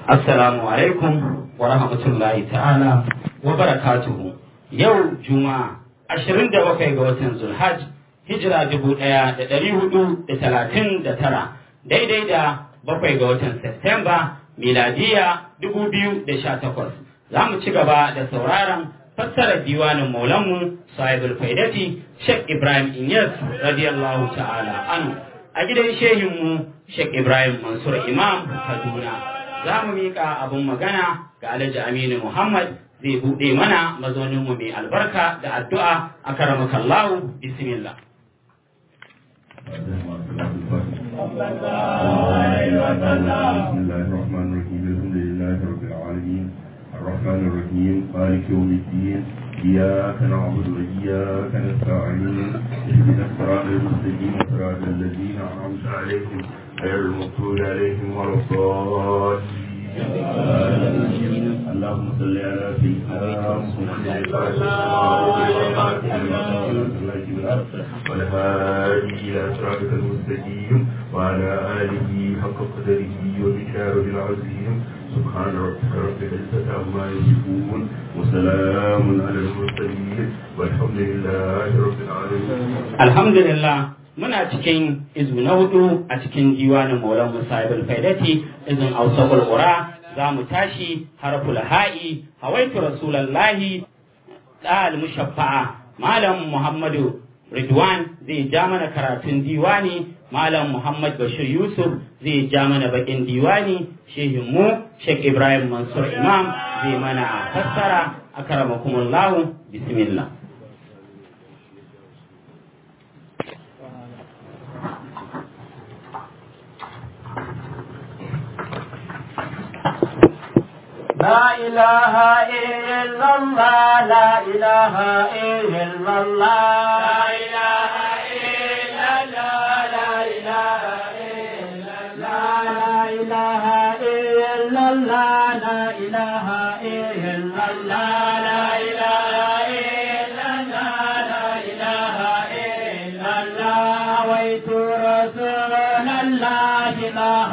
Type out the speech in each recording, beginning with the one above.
Assalamu alaikum wa rahmatullahi ta'ala wa barakatuhu. Yau Juma'a ashirin da bakwai ga watan Zulhaj hijira dubu ɗaya da ɗari hudu da talatin da tara daidai da bakwai ga watan Septemba miladiya dubu biyu da sha takwas. Za mu ci gaba da sauraron fassarar diwanin maulanmu sahibul faidati Sheikh Ibrahim Inyas radiyallahu ta'ala anhu a gidan shehinmu Sheikh Ibrahim Mansur Imam Kaduna. Za mu miƙa abin magana ga Alhaji Aminu Muhammad zai buɗe mana mazauninmu mai albarka da addu'a a karamakallahu bismillah. بسم الله الرحمن الرحيم الحمد لله رب العالمين الرحمن الرحيم مالك يوم الدين إياك نعبد وإياك نستعين اهدنا الصراط المستقيم صراط الذين أنعمت عليهم غير المغضوب عليهم ولا الضالين اللهم صل على سيدنا محمد والهادي إلى صراطك المستقيم وعلى آله حق قدره ومقداره العظيم سبحان ربك رب العزة عما يصفون وسلام على المرسلين والحمد لله رب العالمين Alhamdulillah muna cikin izu na hudu a cikin diwanin Maulan Musa ibn Faidati izin Ausabul Qura za mu tashi harful ha'i hawaitu rasulallahi dal mushaffa'a malam Muhammadu Ridwan zai ja mana karatun diwani malam Muhammad Bashir Yusuf zai ja mana bakin diwani shehin mu Sheikh Ibrahim Mansur Imam zai mana a fassara akramakumullahu bismillah لا إله إلا الله لا إله إلا الله لا إله إلا الله لا إله إلا الله لا إله إلا الله لا إله إلا الله لا إله إلا الله لا إله إلا الله ويت رسول الله الله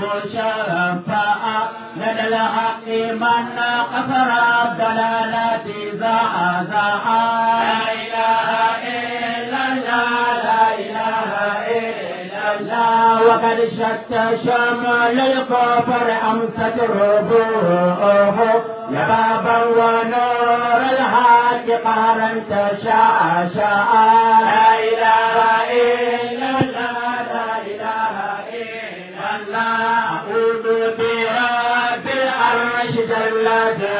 المشفع لدى الحق من قصر الضلالة زعزعا لا إله إلا الله لا إله إلا الله وقد شت شمل الكفر أمست ربوعه يا بابا ونور الحق قهرا تشاء شاء لا إله إلا الله لا إله إلا الله أعوذ برب العرش جل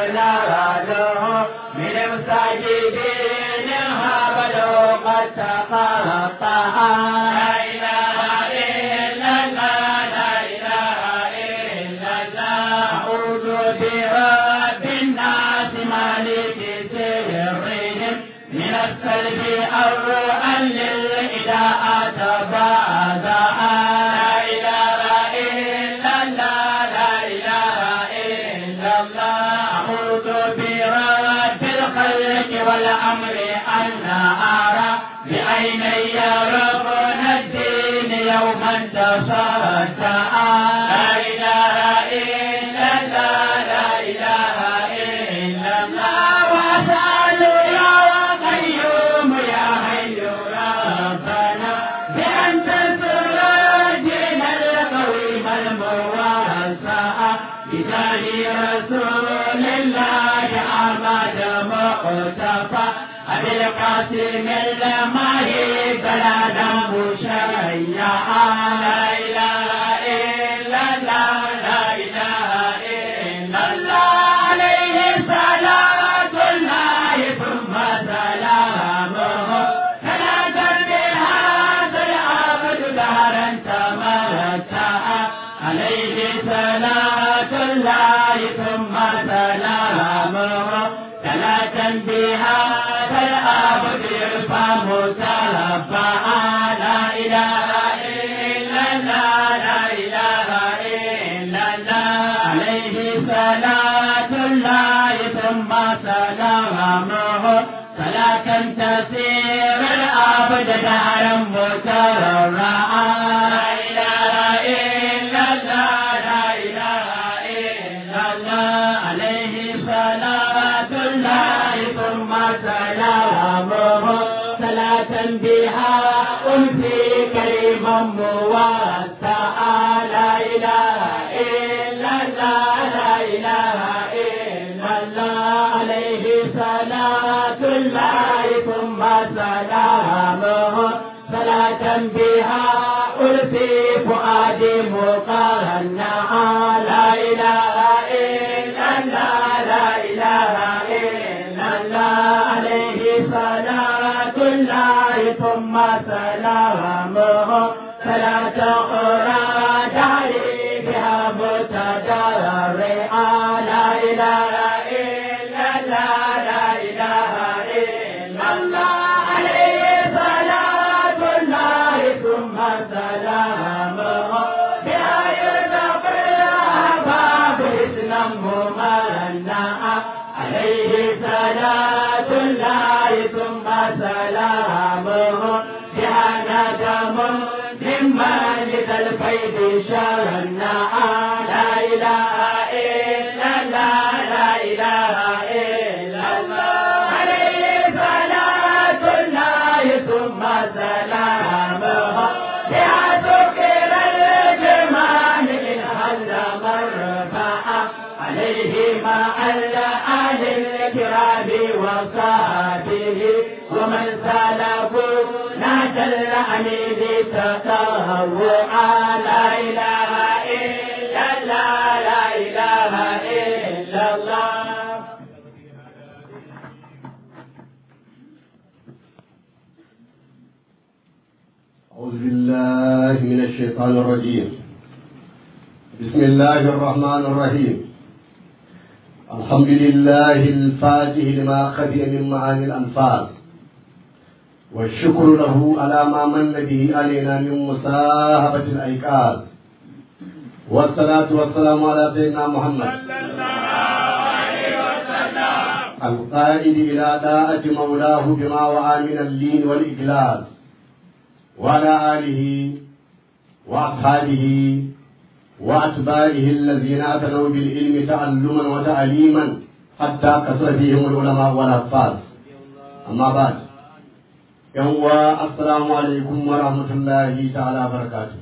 جلاله من المساجدين هبلوا قد تقطع لا إله إلا الله لا إله إلا الله أعوذ برب الناس مالك سرهم من السلب أو للإداء تبادأ لا إله إلا الله لا إله إلا الله أعوذ برب الخلق والأمر أن أرى بعيني ركن الدين يوما تصدع لا إله إلا الله لا إله إلا الله وأسأل يا قيوم يا حي ربنا بأن تنصر دين القويم المواسع بجاه رسول الله أحمد مقتفى أبي القاسم الماهي بلادا مشيعا لا إله إلا الله لا إله إلا الله عليه صلاة الله ثم سلامه صلاة بهذا العبد دهرا تمتع عليه صلاة الله ثم سلامه صلاة بهذا العبد يرفع مترفعا لا إله إلا الله لا إله إلا الله عليه صلاة الله ثم سلامه صلاة تسير العبد دهرا مترعا لا إله إلا الله لا إله إلا بها أنسي كريما موسعا لا إله إلا الله لا إله إلا الله عليه صلاة الله ثم سلامه صلاة بها ألفي فؤادي مقرنعا لا إله إلا الله لا إله إلا الله عليه صلاة الله ثم سلامه صلاة أخرى دعي بها متضرعا لا إله إلا الله لا إله إلا الله عليه صلاة الله ثم سلامه بها يرتقي الأحباب إسلام ممنعا عليه صلاة الله ثم سلامه بها ندم ممن لذا الفيد شرنعا لا إله إلا الله لا إله إلا الله عليه صلاة الله ثم سلامه بها سكر الجمال إن هل مرفعا عليه مع الآل الكرام وصحبه ومن سلكوا نهج الأمين تطوعا لا إله إلا الله لا إله إلا الله أعوذ بالله من الشيطان الرجيم بسم الله الرحمن الرحيم الحمد لله الفاتح لما خفي من معاني الأنفال والشكر له على ما من به علينا من مصاحبة الأيقاظ والصلاة والسلام على سيدنا محمد القائد إلى داءة مولاه بما وعى من اللين والإجلاس وعلى آله وأصحابه وأتباعه الذين أتنوا بالعلم تعلما وتعليما حتى كثر فيهم العلماء والأحفاظ أما بعد يوم السلام عليكم ورحمة الله تعالى وبركاته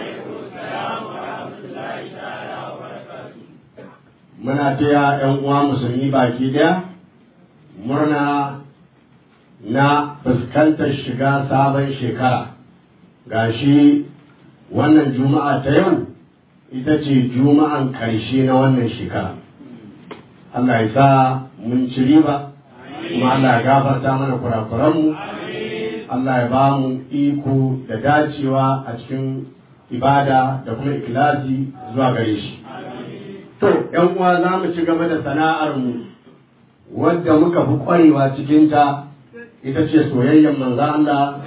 muna taya ‘yan uwa musulmi baki ɗaya murna na fuskantar shiga sabon shekara gashi wannan juma'a ta yau ita ce juma'an ƙarshe na wannan shekara Allah ya sa mun ci riba kuma Allah ya gafarta mana kurakuranmu Allah ya ba mu iko da dacewa a cikin ibada da kuma ikilasi zuwa gare shi to ‘yan uwa za mu ci gaba da sana'armu wadda muka fi ƙwarewa cikinta ita ce soyayyar manzo Allah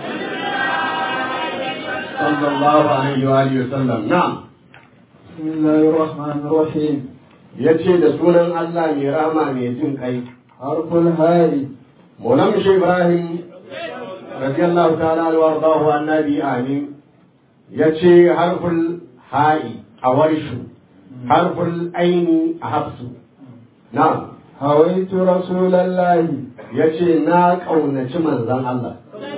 sallallahu alaihi wa alihi wasallam na'am bismillahir rahmanir rahim yace da sunan Allah mai rahama mai jin kai harful hayi Maulam Shi Ibrahim radiyallahu ta'ala anhu wardahu annabi amin yace harful ha'i a warshu harful aini a hafsu na'am hawaitu rasulallahi yace na kaunaci manzon Allah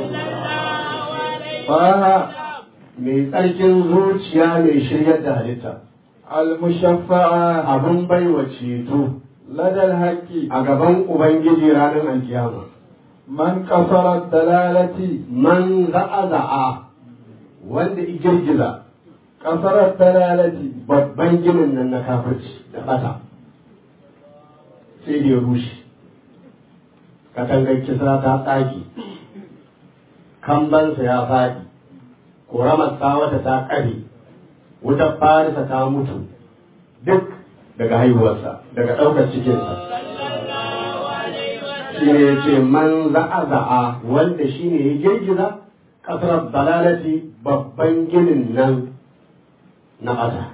faha mai tsarkin zuciya mai shiryar da halitta al-mushaffa'a abin baiwa ceto ladal haqqi a gaban ubangiji ranar alkiyama man qasara dalalati man za'a wanda i girgiza qasara dalalati babban ginin nan na kafirci da bata sai da ya rushe katangar kisra ta tsage kambansa ya faɗi ƙoramar wata ta ƙare wutar farisa ta mutu duk daga haihuwarsa daga ɗaukar cikinsa shi ne ya ce man za'a za'a wanda shi ne ya girgiza ƙasar balalati babban ginin nan na ƙasa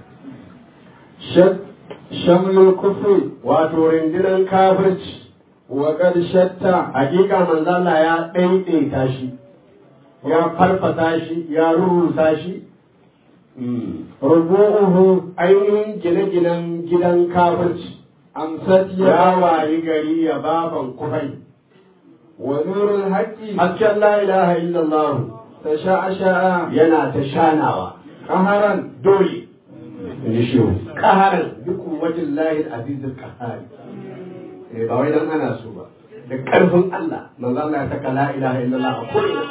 shamlul kufri wato rundunar kafirci wa qad shatta hakika manzo Allah ya ɗaiɗaita shi ya farfasa shi ya rurrusa shi rubu'uhu ainihin gine-ginen gidan kafirci amsat ya ya wayi gari ya baban kufai ونور الحق hasken la ilaha illallah تشعشع yana ta shanawa قهرا dole in shi kaharan duk wajen layin azizul kahari eh ba wai dan ana so ba da karfin Allah manzo Allah ya saka la ilaha illallah a kullum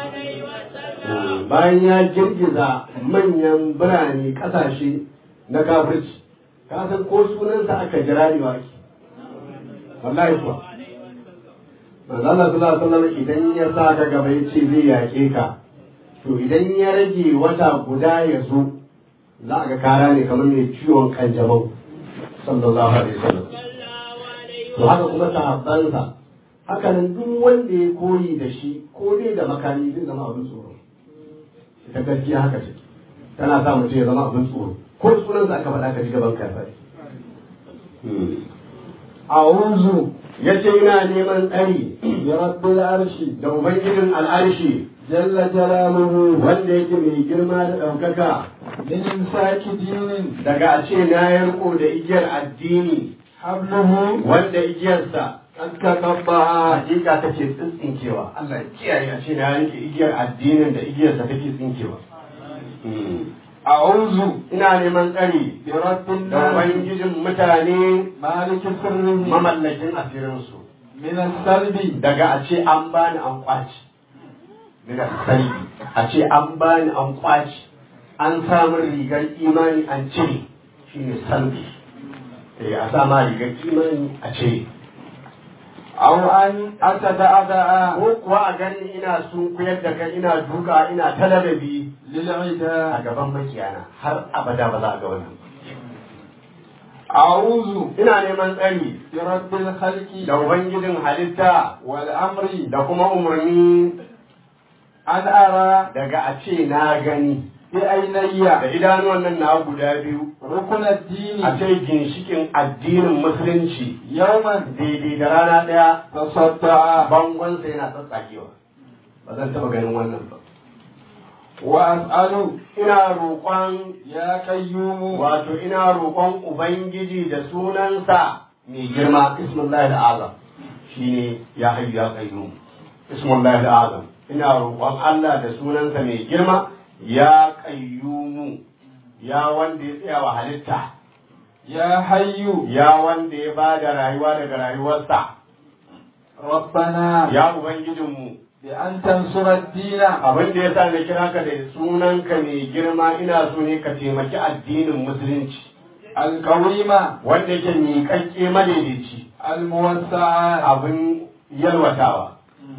bayan ya girgiza manyan birane kasashe na kafirci ka san ko sunansa aka jira ne wa ake wallahi kuwa manzo Allah sallallahu alaihi wasallam idan ya sa ka gaba ya ce zai yake ka to idan ya rage wata guda ya zo za a ga kara ne kamar mai ciwon kanjamau sallallahu alaihi wasallam to haka kuma sahabbansa haka nan duk wanda ya koyi da shi ko dai da makami zai zama abin tsoro ita gaskiya haka ce tana sa mutum ya zama abin tsoro ko sunansa aka faɗa ka ji gaban karfa أعوذ ya ce ina neman tsari برب العرش da ubangijin al'arshi جل جلاله wanda yake mai girma da ɗaukaka من إمساك دين daga a ce na yarko da igiyar addini حبله wanda igiyarsa an ka kabba hakika take tsinkewa Allah ya kiyaye a ce na yanke igiyar addinin da igiyarsa take tsinkewa أعوذ ina neman tsari برب da الناس ubangijin mutane مالك سره mamallakin asirinsu من السلب daga a ce an bani an kwaci daga salbi a ce an bani an kwaci an samun rigar imani an cire shine salbi eh a sama rigar imani a cire أو أن أتدعدع ko kuwa a gani ina sun kuyar da kai ina duka ina talalabi a للعداء gaban makiyana har abada ba za a ga wannan أعوذ ina neman tsari برب الخلق da ubangijin halitta والأمر da kuma umarni أن أرى daga a ce na gani da بعيني idanuwan nan na guda biyu ركن الدين a ce ginshikin addinin musulunci يوما daidai da rana ɗaya تصدع bangonsa yana tsatsakewa ba zan taɓa ganin wannan ba وأسأل ina roƙon يا قيوم wato ina roƙon ubangiji da sunansa mai girma ismullahi al'azam shine ya hayyu ya qayyum ismullahi al'azam ina roƙon Allah da sunansa mai girma ya qayyumu ya wanda ya tsaya wa halitta يا حي ya wanda ya ba da rayuwa daga rayuwarsa ربنا ya ubangijinmu بأن تنصر الدين abin da ya sa na kira ka da sunanka mai girma ina so ne ka taimaki addinin musulunci القويم wanda yake miƙaƙƙe madaidaici الموسع abin yalwatawa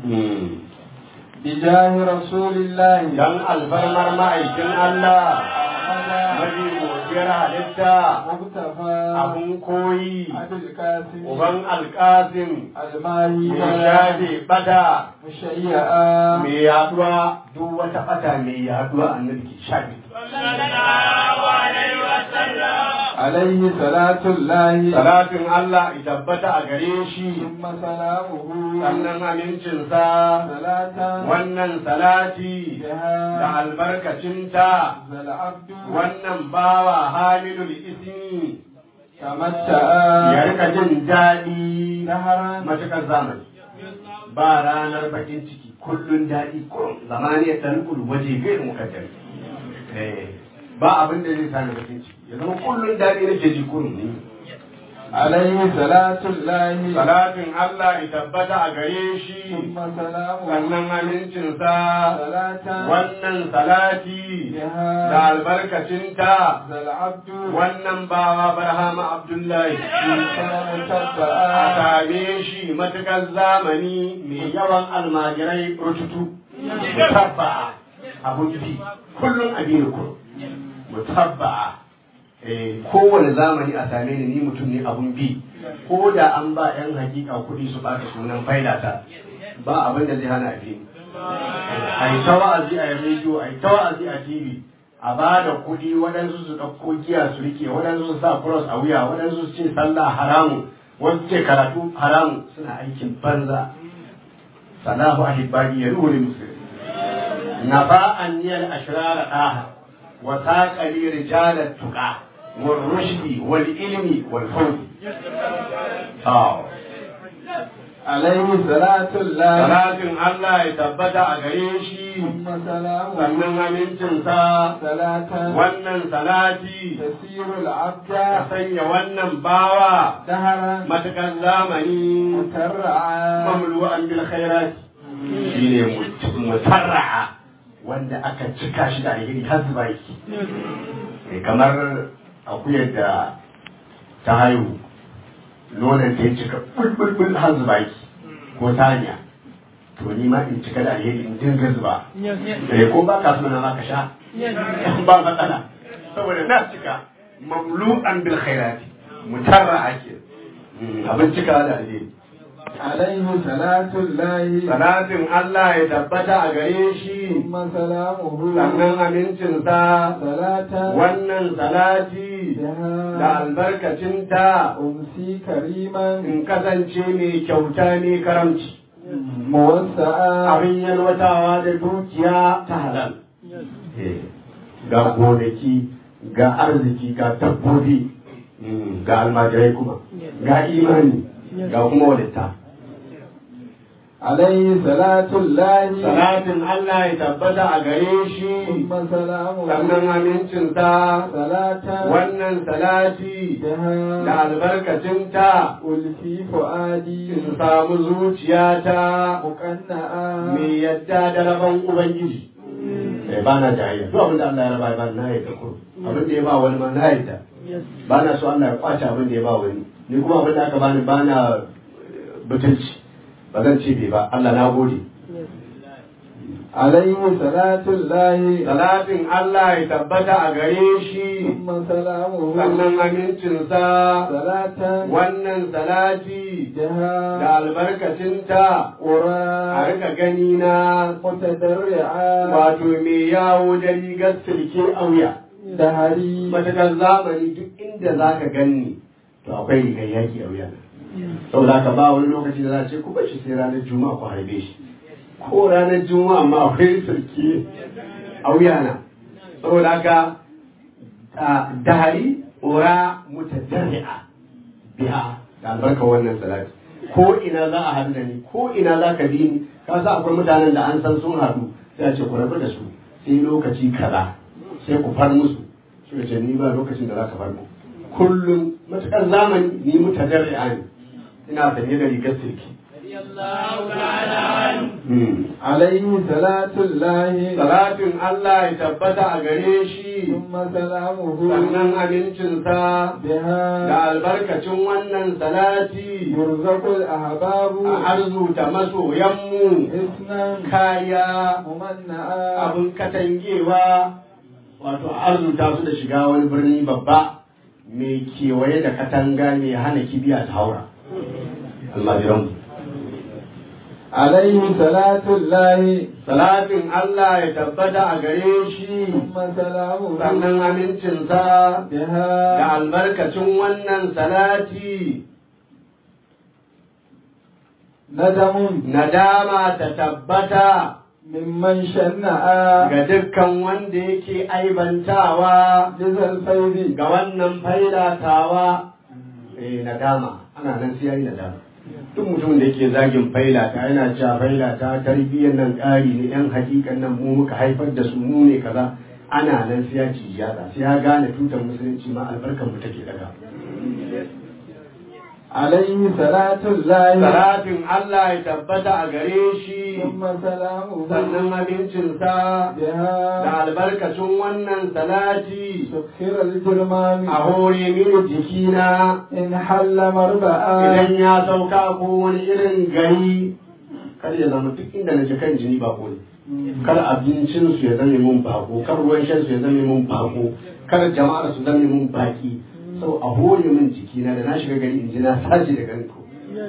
بجاه رسول الله dan alfarmar ma'aikin Allah mafi godiyar halitta مقتفى abin koyi أبي القاسم uban alƙasim الماهي mai shafe bata مشيئا mai yaduwa duk wata bata mai yaduwa annabi ke shafe عليه صلاة الله salatin Allah ya tabbata a gare shi ثم سلامه sannan amincinsa صلاة wannan salati da بها albarkacinta ذا العبد wannan bawa hamilul ismi تمتع ya rika jin daɗi نهرا matuƙar zamani ba ranar bakin ciki kullun daɗi kurum zamani ya ɗan kudu waje gairin mukaddar ba abin da zai sani bakin ciki ya zama kullun daɗi nake ji kurum ne عليه صلاة الله salatin Allah ya tabbata a gare shi ثم سلامه sannan amincinsa صلاة wannan salati da بها albarkacinta ذا العبد wannan bawa barhama abdullahi كان a تبعا same shi matukar zamani mai yawan almajirai rututu mutabba'a abun bi kullum abin ku mutabba'a eh kowane zamani a same ni ni mutum ne abun bi ko da an ba yan hakika kuɗi su baka sunan faidata ba abin da zai hana abi a yi ta wa'azi a rediyo a yi ta wa'azi a tv a ba da kuɗi waɗansu su ɗauko giya su rike waɗansu su sa cross a wuya waɗansu su ce sallah haramun wasu ce karatu haramun suna aikin banza salahu ahibadi ya ruhu musulmi nafa'an niyal ashrara daha wa saqali rijalat tuqa wal rushdi wal ilmi wal fawd aw عليه صلاة الله salatin Allah ya tabbata a gare shi ثم سلامه sannan amincinsa صلاة wannan salati تسير العبد ka sanya wannan bawa دهرا matakan zamani مترعا mamlu'an bil khairat shine mutarra'a wanda aka cika shi da alheri har zuba yake Eh, kamar akuyar da ta haihu nonon ta ya cika bulbulbul har zuba yake ko saniya to ni ma in cika da alheri in dinga zuba eh ko ba ka so na ma ka sha ba matsala saboda na cika mamlu'an bil khairati mutarra'a ke Mm, abin cika da alheri عليه صلاة الله Salatin Allah ya tabbata a gare shi, ثم سلامه sannan amincinsa, صلاة wannan salati da بها albarkacinta أمسي كريما in kasance mai kyauta ne karamci, موسعا abin yalwatawa da dukiya ta halal. Ga gonaki, ga arziki, ga dabbobi, mm, ga almajirai kuma, ga imani, ga kuma walitta. عليه صلاة الله Salatin Allah ya tabbata a gare shi. ثم سلامه sannan amincinta صلاة wannan salati da بها albarkacinta ألفي فؤادي in samu zuciyata مقنعا mai yadda da rabon ubangiji eh ba na jayayya duk abin da Allah ya raba ba na yadda ko abin da ya ba wani ma na yadda ba na so Allah ya kwace abin da ya ba wani ni kuma abin da aka bani ba na butulci ba zan ce bai ba Allah na gode عليه صلاة الله salatin Allah ya tabbata a gare shi ثم سلامه sannan amincinsa صلاة wannan salati da بها albarkacinta a قرى rika gani na متدرعا wato mai yawo da rigar silke a wuya دهري matakar zamani duk inda za ka ganni to akwai rigar yaki a wuya saboda ka ba wani lokaci da za a ce ku bashi sai ranar juma'a ku harbe shi ko ranar juma'a ma akwai silke a wuya na saboda haka a dahari ora mutadarri'a biha da albarka wannan salati ko ina za a haɗu da ni ko ina za ka bi ni ka sa akwai mutanen da an san sun haɗu sai a ce ku rabu da su sai lokaci kaza sai ku far musu suka ce ni ba lokacin da za ka far mu kullum matuƙar zamani ni mutadarri'a ne ina sanye da rigar sirki Hmm. عليه صلاة الله Salatin Allah ya tabbata a gare shi ثم سلامه sannan amincinsa da بها albarkacin wannan salati يرزق الأحباب a arzuta masoyanmu حسنا kaya ممنعا abin katangewa wato a arzuta su da shiga wani birni babba mai kewaye da katanga mai hana kibiya ta haura almajiranmu عليه صلاة الله salatin Allah ya tabbata a gare shi ثم سلامه sannan amincinsa da بها albarkacin wannan salati ندم nadama ta tabbata ممن شنعا ga dukkan wanda yake aibantawa جزى الفيض ga wannan failatawa eh nadama ana nan sai yayi nadama duk mutumin da yake zagin failata yana cewa failata tarbiyyar nan ƙari ne yan hakikan nan mu muka haifar da su mu ne kaza ana nan sai ya ci yada sai ya gane tutar musulunci ma albarkar mu take daga عليه صلاة الله salatin Allah ya tabbata a gare shi ثم سلامه sannan abincinsa da بها albarkacin wannan salati سخر الجرمان a hore mini jikina إن حل مربعا idan ya sauka ko wani irin gari kar ya zama duk inda na ji kan jini bako ne kar abincin su ya zame mun bako kar ruwan shan su ya zame mun bako kar jama'ar su zame mun baki sau a hore min jikina da na shiga gari in ji na sace da garin ko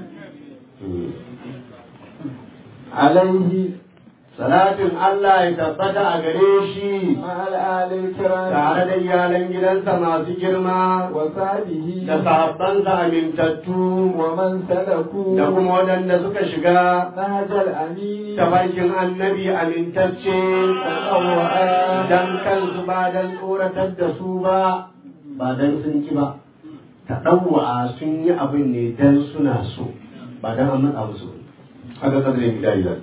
عليه salatin Allah ya tabbata a gare shi مع الآل الكرام tare da iyalan gidansa masu girma وصحبه da sahabbansa amintattu ومن سلكوا da kuma waɗanda suka shiga نهج الأمين tafarkin annabi amintacce dan kansu ba dan tsoratar da su ba ba dan sun ki ba ta ɗauwa sun yi abin ne dan suna so ba dan an matsa musu ba haka kadirin gida gida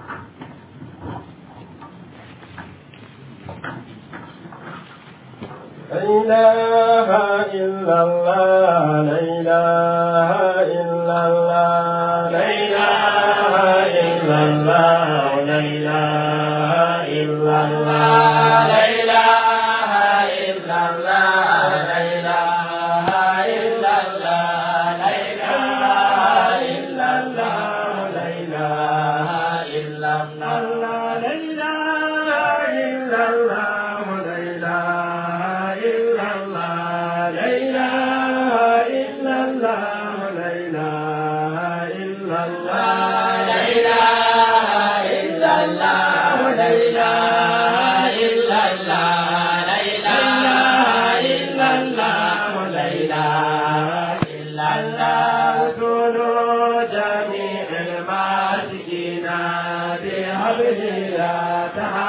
لا إله إلا الله لا إله إلا الله لا إله إلا الله لا إله إلا الله لا إله إلا الله لا إله إلا الله لا إله إلا الله لا إله إلا الله لا إله إلا الله لا إله إلا الله لا إله إلا الله لا إله إلا الله لا إله إلا الله لا إله إلا الله لا إله إلا الله لا إله إلا الله كونوا جميع الماسكين بحبل لا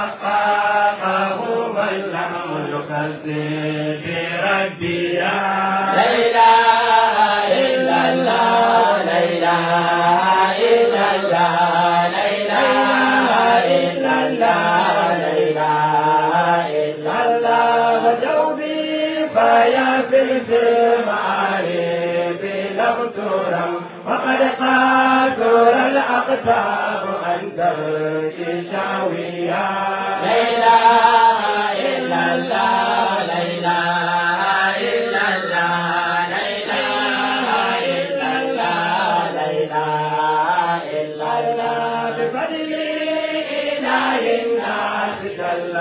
تحققه من لم يكذب بربي لا إله إلا الله لا إله إلا الله لا إله إلا الله لا إله إلا الله وجوبي فيا في المعارف لم ترم وقد قاتل الأقطاب عن ترك شاوية لا إله إلا الله لا إله إلا الله لا إله إلا الله لا إله إلا الله بفضل إله الناس جل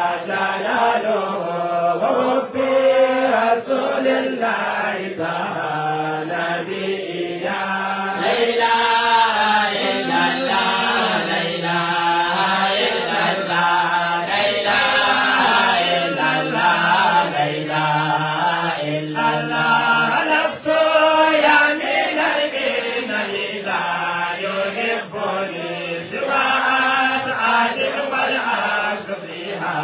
جلاله ورب رسول الله تعالى نبيا لا إله إلا الله لا إله إلا الله لا إله إلا الله لا إله إلا الله نفس يمين الدين إذا يحبني سوى أسعد والعز فيها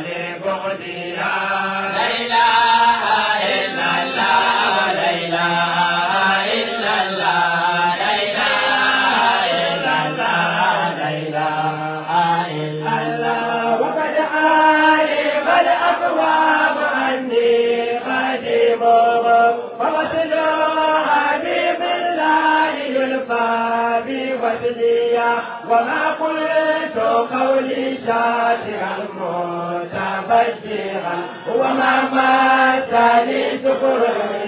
لبغدها لا إله إلا الله لا إله إلا الله لا إله إلا الله لا إله إلا الله وقد علم الأقوام أني خادمهم فوصل حبيب الله يلقى بوصليا وما قلت قولي شاكرا متبجرا وما مات لي شكر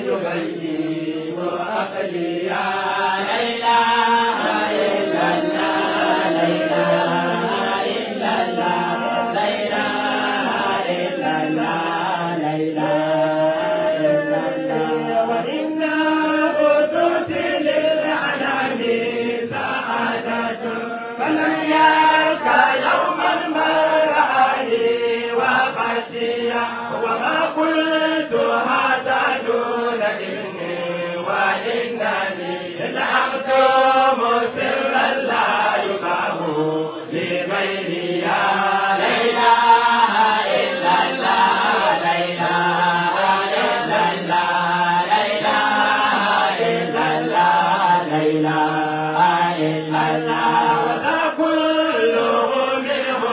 يبين عقليا لا إله إلا الله لا إله إلا الله لا إله إلا الله لا إله إلا الله وإنا قدوس للعنان سعادة فلم يلقى يوما مرعاني وخشيا وما قلت هذا دون إذني وإنني زعمت مسرا لا يقام لغيري لا إله إلا الله لا إله إلا الله لا إله إلا الله لا إله إلا الله وذا كله منه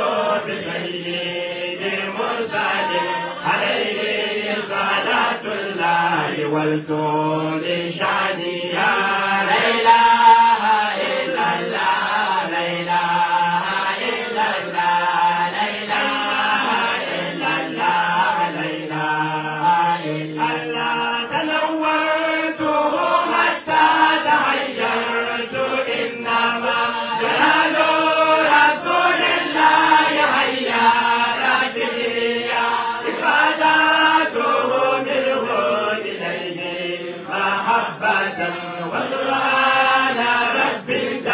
بسيد مرسل عليه صلاة الله والطول شانيا لا إله إلا الله لا إله إلا الله لا إله إلا الله لا إله إلا الله تلوثته حتى تغيرت إنما جلال رسول الله هيا رجليا إفادته منه إليه محبة وسبحان رب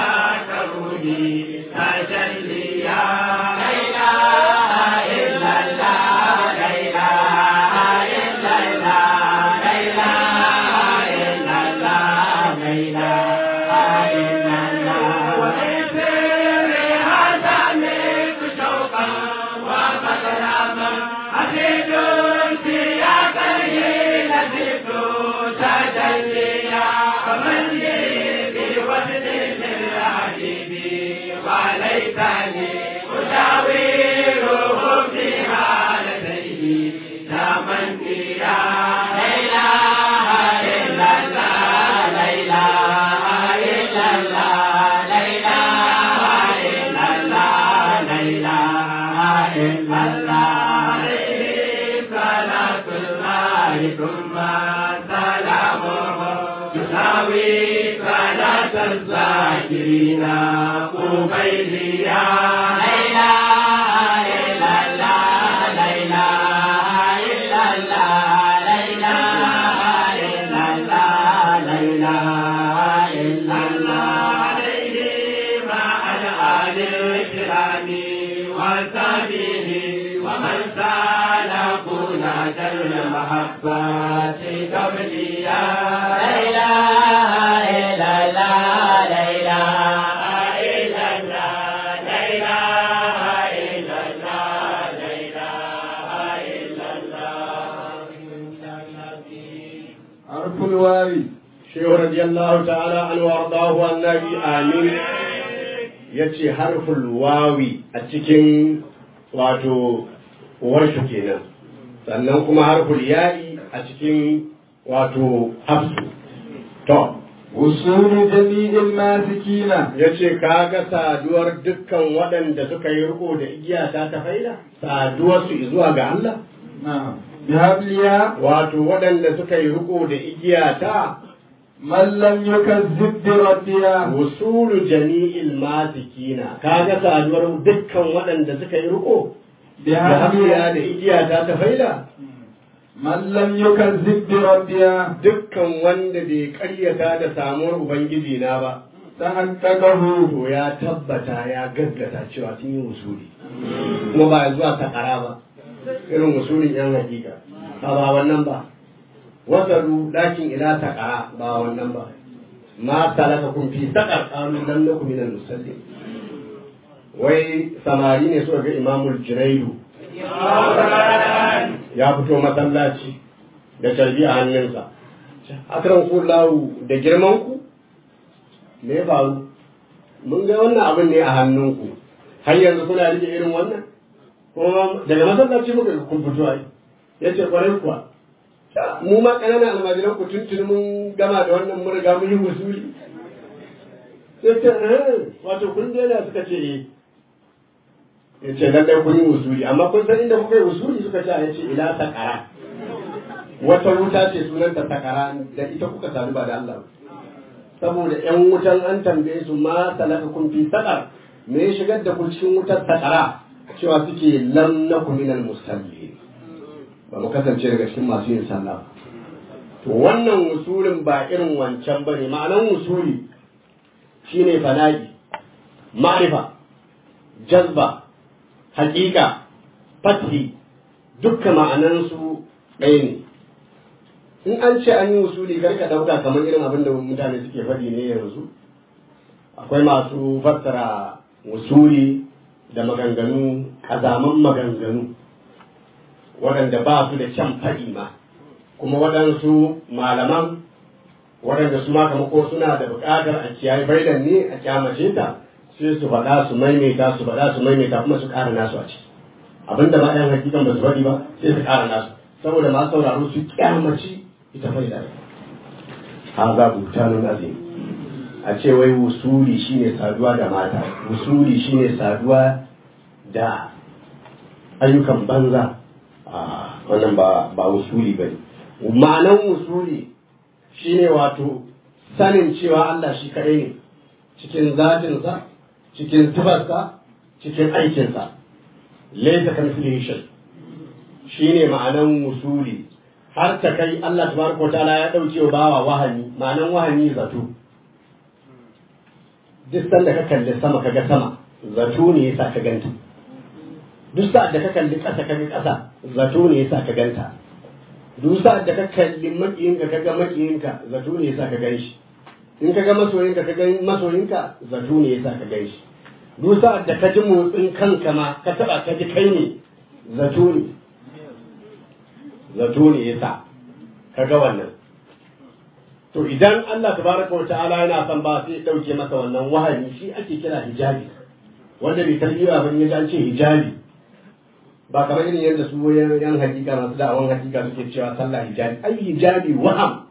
ذاكرني تجليا لا إله إلا الله لا إله إلا الله لا إله إلا الله لا إله إلا الله وإثر هذا منك شوقا ومكرما أزيد سياقه لزدت تجليا فمن لي سلامه تساوي صلاة الذاكرين قبيليا لا إله إلا الله لا إله إلا الله لا إله إلا الله لا إله إلا الله عليه مع الآل الكرام وصحبه ومن سالكنا المحبات قبليا لا إله إلا الله لا إله إلا الله لا إله إلا الله لا إله إلا الله حرف الواو shehu radiyallahu ta'ala an wardahu annabi amin yace harful wawi a cikin wato warshu kenan sannan kuma harful ya'i a cikin wato hafsu to وصول جميع الماسكين yace kaga saduwar dukkan waɗanda suka yi riko da igiya ta ta faida saduwar su zuwa ga Allah نعم بهبلها wato waɗanda suka yi riko da igiya ta من لم يكذب بربها wusulu jami'il masikina kaga saduwar dukkan waɗanda suka yi riko da hafiya da بهبلها igiya ta ta faida من لم يكذب بربها dukkan wanda bai karyata da samuwar ubangiji na ba تحققه to ya tabbata ya gaggata cewa sun yi wusuli kuma ba zuwa takara ba irin wusulin yan hakika ba ba wannan ba wasalu lakin ila takara ba wannan ba ma salaka kun fi sakar qalu lam nakum minal musallin wai samari ne suka ga imamul junaidu ya fito masallaci da carbi a hannunsa akran kullahu da girman ku me ya faru mun ga wannan abin ne a hannunku har yanzu kuna rike irin wannan kuma daga masallaci muka ga kun fito ai yace kwarai kuwa mu ma ƙananan almajiran ku tuntuni mun gama da wannan mun riga mun yi wusuli sai ta "Eh, wato kun daina suka ce eh ya ce lallai kun yi wusuli amma kun san inda kuka yi wusuli suka ce ya ce ila sakara wata wuta ce sunanta sakara da ita kuka sadu ba da Allah ba saboda yan wutan an tambaye su ma salaka kun fi sakar me ya shigar da ku cikin wutar sakara cewa suke lam naku minal musallin ba mu kasance daga cikin masu yin sallah ba. to wannan wusulin ba irin wancan ba ne ma'anan wusuli shine fana'i ma'rifa jazba haƙiƙa fathi dukkan ma'anansu ɗaya ne in an ce an yi wusuli kar ka ɗauka kamar irin abin da mutane suke faɗi ne yanzu akwai masu fassara wusuli da maganganu ƙazaman maganganu waɗanda ba su da kyan faɗi ma kuma waɗansu malaman waɗanda su ma kamar ko suna da buƙatar a kiyaye baidan ne a kyamace ta sai su faɗa su maimaita su faɗa su maimaita kuma su ƙara nasu a ciki abinda ba ɗan hakikan ba su faɗi ba sai su ƙara nasu saboda masu sauraro su kyamaci ita faida ha za butanun azim a ce wai wusuli shine saduwa da mata wusuli shine saduwa da ayyukan banza a wannan ba ba wusuli ba ne ma'anan wusuli shine wato sanin cewa Allah shi kaɗai ne cikin zatinsa cikin tufarsa cikin aikinsa laisa kan shay shine ma'anan wusuli har ta kai Allah tabaraka wa ta'ala ya dauke wa bawa wahani ma'anan wahani zato duk sanda ka kalli sama kaga sama zato ne yasa ka ganta duk sa'ad da ka kalli ƙasa kaga ƙasa zato ne yasa ka ganta duk sa'ad da ka kalli makiyinka kaga makiyinka zato ne yasa ka gan shi in kaga masoyinka kaga masoyinka zato ne yasa ka gan shi duk sa'ad da ka ji motsin kanka ma ka taba ka ji kai ne zato ne zato ne yasa ka ga wannan to idan Allah tabaraka wa ta'ala yana son ba sai ya dauke masa wannan wahayi shi ake kira hijabi wanda bai tarbiyya ba ya an ce hijabi ba kamar irin yadda su yan hakika masu da'awan hakika suke cewa sallah hijabi ai hijabi waham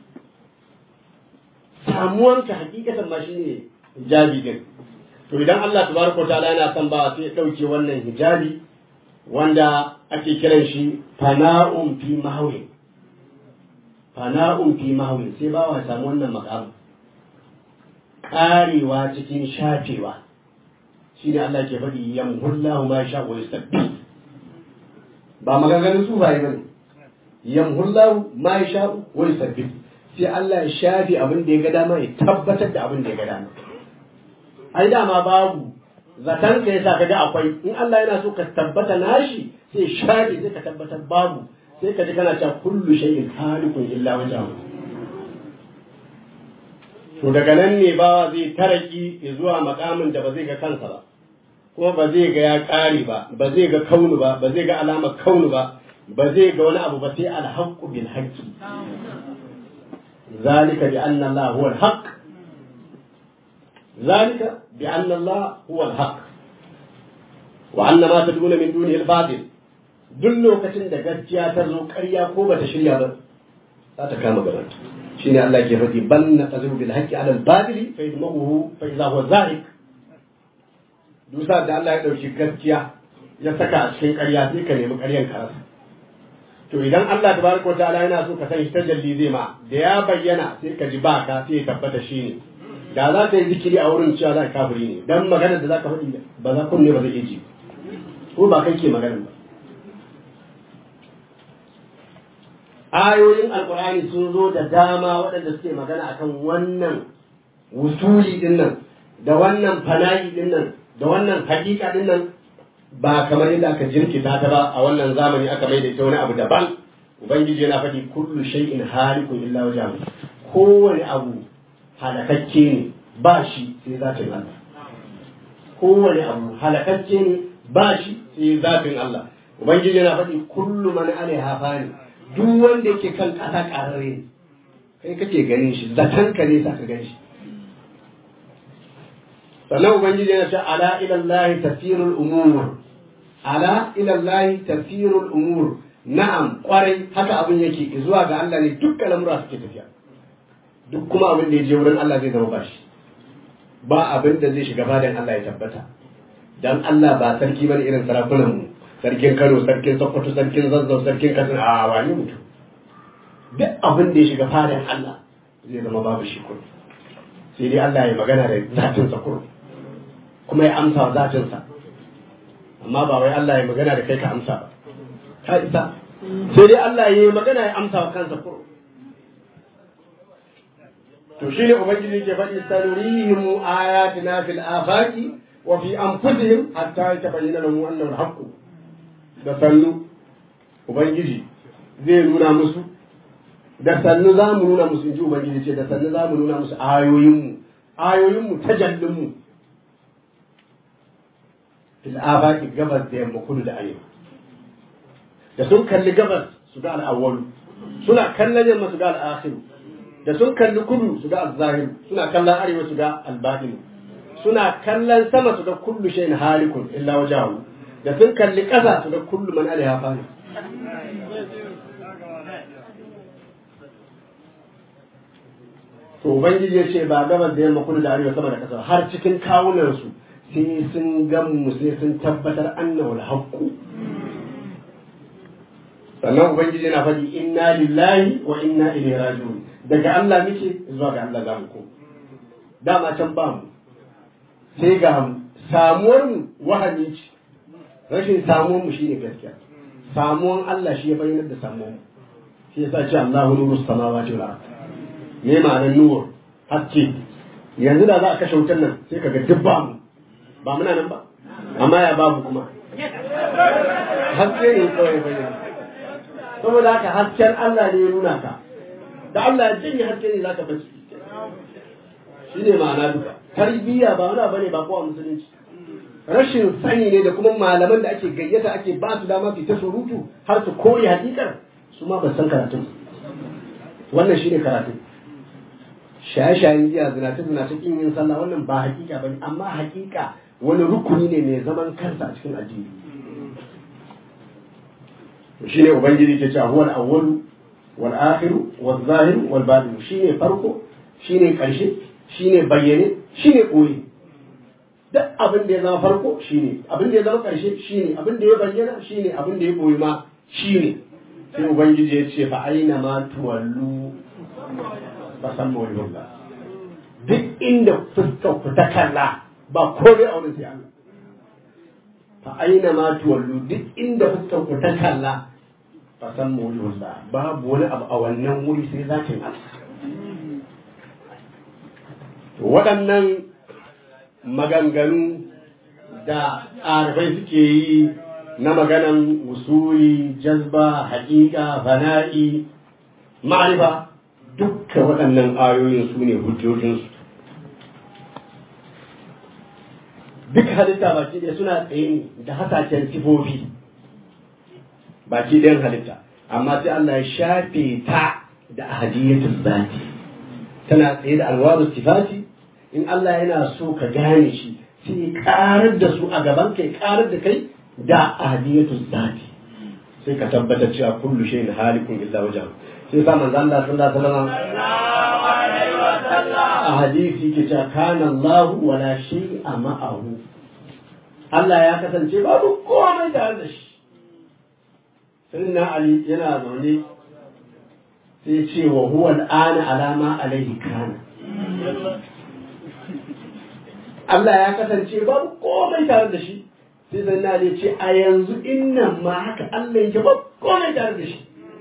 samuwanka hakikatan ma shine hijabi din to idan Allah tabaraka wa ta'ala yana son ba sai ya dauke wannan hijabi wanda ake kiran shi fana'un fi mahawin fana'un fi mahwi sai bawa ya samu wannan makamu karewa cikin shafewa shi ne Allah ke faɗi yamhullahu ma sha wa yusabbi ba maganganun sufaye bane yamhullahu ma sha wa yusabbi sai Allah ya shafe abin da ya ga dama ya tabbatar da abin da ya ga dama ai dama babu zaton ka yasa kaga akwai in Allah yana so ka tabbata nashi sai shafe sai ka tabbatar babu sai ka ji kana cewa kullu shay'in halikun illa wajhahu to daga nan ne bawa zai taraki zuwa makamin da ba zai ga kansa ba kuma ba zai ga ya ƙare ba ba zai ga kaunu ba ba zai ga alamar kaunu ba ba zai ga wani abu ba sai alhaqqu bil haqqi zalika bi anna Allah huwa al-haqq zalika bi anna Allah huwa al-haqq wa anna ma tad'una min dunihi al-batil duk lokacin da gaskiya ta zo ƙarya ko bata shirya ba za ta kama gaban shine Allah ke faɗi bal na tazibu bil haqqi ala al-batil fa yadmuhu fa idha huwa zahiq dusa da Allah ya dauki gaskiya ya saka a cikin ƙarya sai ka nemi ƙaryan ka rasa to idan Allah tabaraka wa ta'ala yana so ka san shi tajalli zai ma da ya bayyana sai ka ji ba ka sai ya tabbata shi ne da za ka yi zikiri a wurin cewa za ka kafiri ne dan maganar da za ka faɗi ba za kunne ba zai iya ji ko ba kai ke maganar ba ayoyin alkur'ani sun zo da dama waɗanda suke magana akan wannan wusuli din nan da wannan fana'i din nan da wannan hakika din nan ba kamar yadda aka jirkita ta ba a wannan zamani aka mai da ita wani abu daban ubangiji yana faɗi kullu shay'in halikun illa wajhahu kowane abu halakakke ne ba shi sai zatin Allah kowane abu halakakke ne ba shi sai zatin Allah ubangiji yana faɗi kullu man alaiha fani duk wanda yake kan ƙasa ƙararre ne kai kake ganin shi zaton ka ne sa ka gan shi sannan ubangiji yana ce ala ila Allah tafsirul umur ala ila Allah tafsirul umur na'am kwarai haka abin yake zuwa ga Allah ne dukkan lamura suke tafiya duk kuma abin da ya je wurin Allah zai zama bashi ba abin da zai shiga fadan Allah ya tabbata dan Allah ba sarki bane irin sarakunan mu sarkin Kano sarkin Sokoto sarkin Zazzau sarkin Katsina a wani mutum duk abin da ya shiga fadan Allah zai zama babu shi kudu sai dai Allah ya magana da zatin sa kudu kuma ya amsa wa zatin sa amma ba wai Allah ya magana da kai ka amsa ba ka isa sai dai Allah ya magana ya amsa wa kansa kudu to shine ubangiji ke faɗi sanurihim ayatina fil afaqi wa fi anfusihim hatta yatabayyana lahum annahu al-haqq da sannu ubangiji zai nuna musu da sannu za mu nuna musu inji ubangiji ce da sannu za mu nuna musu ayoyinmu ayoyinmu tajallinmu fil afaqi gabas da yamma kudu da arewa da sun kalli gabas su ga al-awwal suna kallon yamma su ga al-akhir da sun kalli kudu su ga al-zahir suna kallon arewa su ga al-batin suna kallon sama su ga kullu shay'in halikun illa wajahu da sun kalli ƙasa su ga kullu man alaiha fani to ubangiji ya ce ba gabas da yamma kudu da arewa sama da ƙasa har cikin kawunan su sai sun gamu sai sun tabbatar annahu al-haqqu sannan ubangiji yana faɗi inna lillahi wa inna ilaihi raji'un daga Allah muke zuwa ga Allah za mu ko dama can ba mu sai ga samuwar mu wahani ce rashin samuwar mu shine gaskiya samuwan Allah shi ya bayyana da samuwar mu shi yasa ce Allahu nuru samawati wal ard me ma'anar nur haske yanzu da za a kashe wutar nan sai kaga duk ba mu ba muna nan ba amma ya babu kuma haske ne kawai bayyana saboda haka hasken Allah ne ya nuna ka da Allah ya janye haske ne zaka bace shi ne ma'ana duka tarbiyya ba wani bane ba ko a musulunci rashin sani ne da kuma malaman da ake gayyata ake ba su dama su ta surutu har su koyi hakikar su ma ba san karatun wannan shine karatu shaye-shayen giya zinace zinace kin yin sallah wannan ba hakika bane amma hakika wani rukuni ne mai zaman kansa a cikin addini shine ubangiji ke cewa huwal awwalu wal akhiru wal zahiru wal batin shine farko shine karshe shine bayyane shine koyi duk abin da ya zama farko shine abin da ya zama karshe shine abin da ya bayyana shine abin da ya koyi ma shine sai ubangiji ya ce fa aina ma tuwallu fa san mawlullah duk inda fuskar ku ta kalla ba komai a wurin sai Allah fa aina ma tuwallu duk inda fuskar ku ta kalla fa san mawlullah babu wani abu a wannan wuri sai zakin Allah waɗannan maganganu da arifai suke yi na maganan usuli jazba haƙiƙa fana'i ma'arifa dukka waɗannan ayoyin su ne hujjojinsu duk halitta baki ɗaya suna tsaye ne da hasashen sifofi baki ɗayan halitta amma sai Allah ya shafe ta da ahadiyatul zati tana tsaye da alwaru sifati in Allah yana so ka gane shi sai ya karar da su a gaban kai karar da kai da ahadiyatul zati sai ka tabbatar cewa kullu shay'in halikun illa wajhahu sai sa manzo Allah sallallahu alaihi wasallam a hadisi ke cewa kana Allah wala shay'a ma'ahu Allah ya kasance babu komai tare da shi sayyidina Ali yana zaune sai ce wa huwa al'ana alama alaihi kana Allah ya kasance babu komai tare da shi sai zanna ne ce a yanzu innan ma haka Allah yake babu komai tare da shi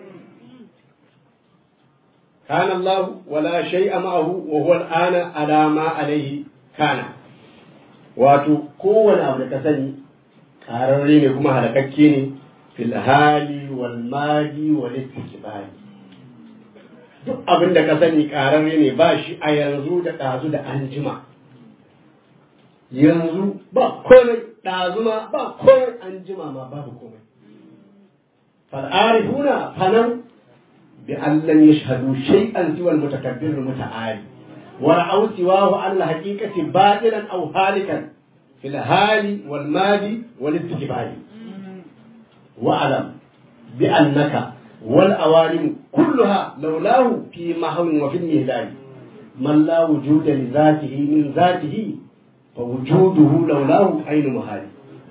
kana Allah wala shay'a ma'ahu wa huwa al'ana alama alaihi kana wato kowane abu da ka sani ƙararre ne kuma halakakke ne fil hali wal madi wal istikbali duk abin da ka sani ƙararre ne ba shi a yanzu da ɗazu da anjima yanzu ba komai ɗazu ma ba komai anjima ma babu komai fal'arifuna fanan bi an lam yashhadu shay'an siwa al-mutakabbir al-muta'ali wa ra'aw siwahu an al-haqiqati batilan aw halikan fil hali wal madi wal istijbali wa alam bi annaka والأوالم كلها لولاه في محو وفي المهلال من لا وجود لذاته من ذاته فوجوده لولاه أين محال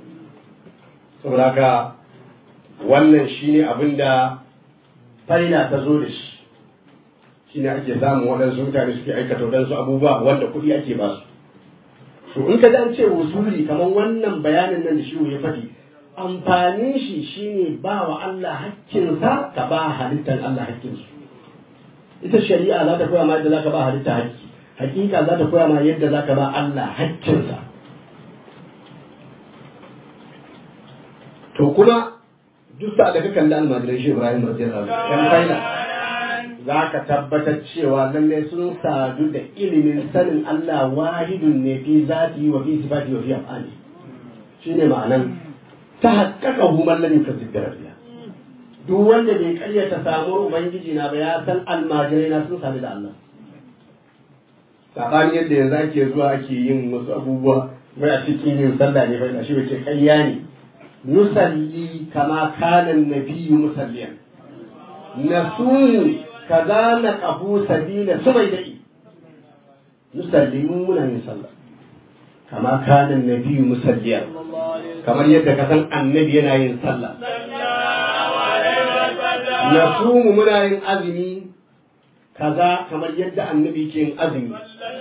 saboda wannan shine abin da faina ta zo da shi shine ake samun waɗansu mutane suke aikata waɗansu abubuwa wanda kuɗi ake ba su to in ka ji an ce wusuli kamar wannan bayanin nan da shi ya faɗi amfanin shi shine ba wa Allah hakkinsa ka ba halittar Allah hakkinsu ita shari'a za ta koya ma yadda za ka ba halitta hakki hakika za ta koya ma yadda za ka ba Allah hakkinsa to kuma duk sa da ka kalli almajiran shi Ibrahim radiyallahu anhu yan faila za ka tabbatar cewa lalle sun sadu da ilimin sanin Allah wahidun ne fi zati wa fi sifati wa fi af'ali shine ma'anan ta haƙƙaƙa humar lam yukadzib rabbiya duk wanda bai karyata samuwar ubangiji na ba ya san almajirai na sun sami da Allah sabanin yadda yanzu ake zuwa ake yin wasu abubuwa wai a cikin yin sallah ne bai shi bace kayya ne nusalli kama kana nabiyyu musalliyan nasunu kaza na qabu sabila sumaidai nusalli mun muna yin sallah kama kana nabiyyu musalliyan kamar yadda ka san annabi yana yin sallah nasumu muna yin azumi kaza kamar yadda annabi ke yin azumi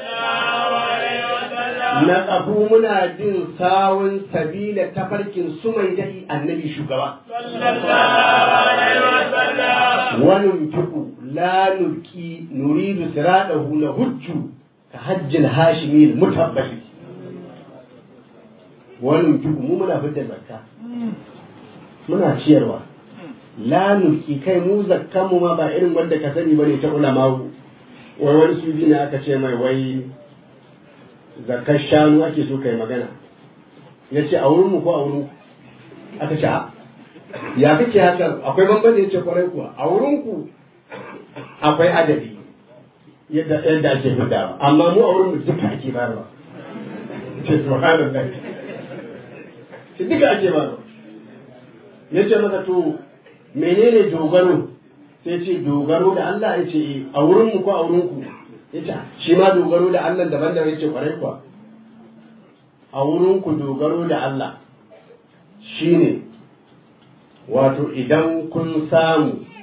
na ƙafu muna jin sawun sabila tafarkin su mai daɗi annabi shugaba wani tuku la nulki nuridu siradahu na hujju ka hajjin hashimi mutabbashi wani tuku mu muna fitar zakka muna ciyarwa la nulki kai mu zakkan mu ma ba irin wanda ka sani bane ta ulama wai wani su ne aka ce mai wai zakar shanu ake so kai magana ya ce a wurin mu ko a wurin aka ce ya kake haka akwai bambanci ya ce kwarai kuwa a wurin ku akwai adadi yadda yadda ake fidawa amma mu a wurin mu duka ake bayarwa ce subhanallah ce duka ake bayarwa ya ce masa to menene dogaro sai ce dogaro da Allah ya ce a wurin mu ko a wurin ku ya ce shi ma dogaro da Allah daban da ya ce kwarai kuwa a wurin ku dogaro da Allah shine wato idan kun samu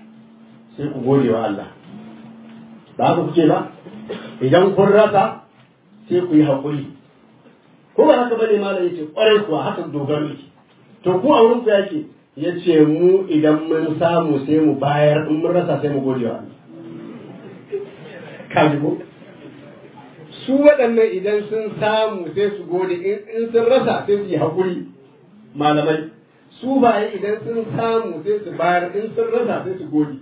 sai ku gode wa Allah ba haka kuke ba idan kun rasa sai ku yi haƙuri ko ba haka bane malam yace ƙwarai kuwa haka dogaro yake to ku a wurin ku yake yace mu idan mun samu sai mu bayar in mun rasa sai mu gode wa Allah kaji ko su waɗannan idan sun samu sai su gode in sun rasa sai su yi haƙuri malamai su baye idan sun samu sai su bayar in sun rasa sai su gode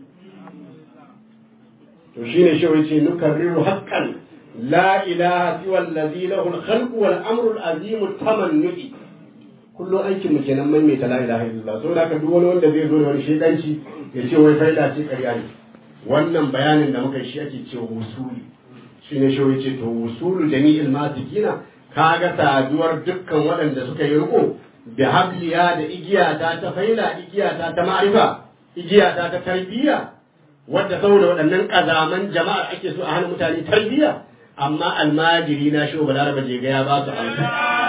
to shine shi wace nukarriru haqqan la ilaha siwa allazi lahu al-khalq wal amru al-azim tamannu'i kullu aikin mu kenan mai mai la ilaha illallah saboda haka duk wani wanda zai zo da wani shedanci ya ce wai faida ce ƙarya ne wannan bayanin da muka shi ake cewa wusuli shine shi wace to wusulu jami'il masikina kaga saduwar dukkan waɗanda suka yi riko da habliya da igiyata ta faila igiyata ta ma'arifa igiyata ta tarbiyya wadda saboda waɗannan ƙazaman jama'ar ake so a hana mutane tarbiyya amma almajiri na shi balaraba je ga ya ba su amsa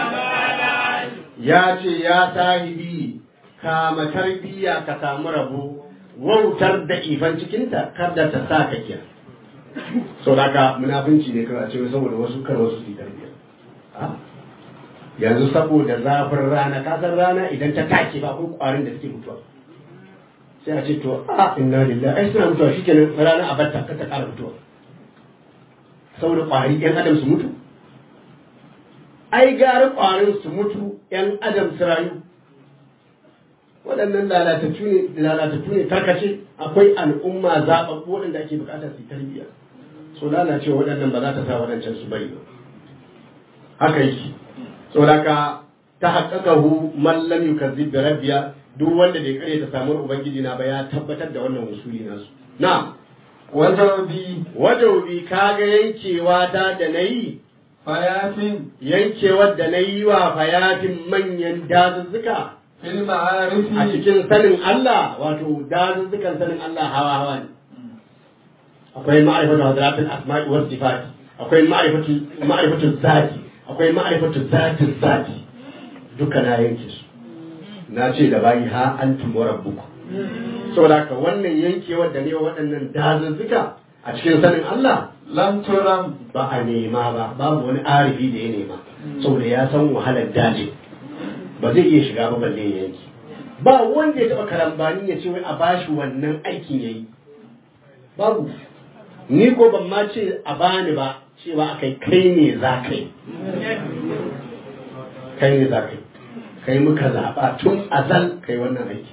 ya ce ya sahibi kama tarbiyya ka samu rabo wautar da ifan cikinta kar da ta sa ka kiya sau da ka munafunci ne kawai a ce saboda wasu kar wasu su yi tarbiyya yanzu saboda zafin rana kasar rana idan ta take ba ko kwarin da suke mutuwa sai a ce to a inna lillahi ai suna mutuwa shikenan rana a batta ka ta kara mutuwa saboda kwari yan adam su mutu ai gari kwarin su mutu yan adam su rayu waɗannan lalatattu ne lalatattu ne tarkace akwai al'umma zaɓaɓɓu waɗanda ake buƙatar su yi tarbiyya so lalacewa waɗannan ba za ta sa waɗancan su bari ba haka yake saboda ta haƙaƙahu man lam yukazzib bi rabbiya duk wanda bai kare ta samuwar ubangiji na ba ya tabbatar da wannan usuli nasu na wajabi wajabi kaga yankewa ta da nayi fayafin yankewar da nayi wa fayatin manyan dazuzzuka fil a ma'arifi cikin sanin Allah wato dazuzzukan sanin Allah hawa hawa ne akwai ma'rifatu hadratul asma'i was sifati akwai ma'rifatu ma'rifatu zati akwai ma'rifatu zatin zati duka na yanke su na ce da bayi ha antum wa rabbukum saboda haka wannan yankewar da ne wa waɗannan dazuzzuka a cikin sanin Allah lam turam ba a nema ba babu wani arifi da ya nema saboda ya san wahalar daji ba zai iya shiga ba balle ya yanki ba wanda ya taɓa karambani ya ce wai a bashi wannan aikin yayi babu ni ko ban ma ce a bani ba cewa akai kai ne za ka yi kai ne za ka yi kai muka zaɓa tun azal kai wannan aiki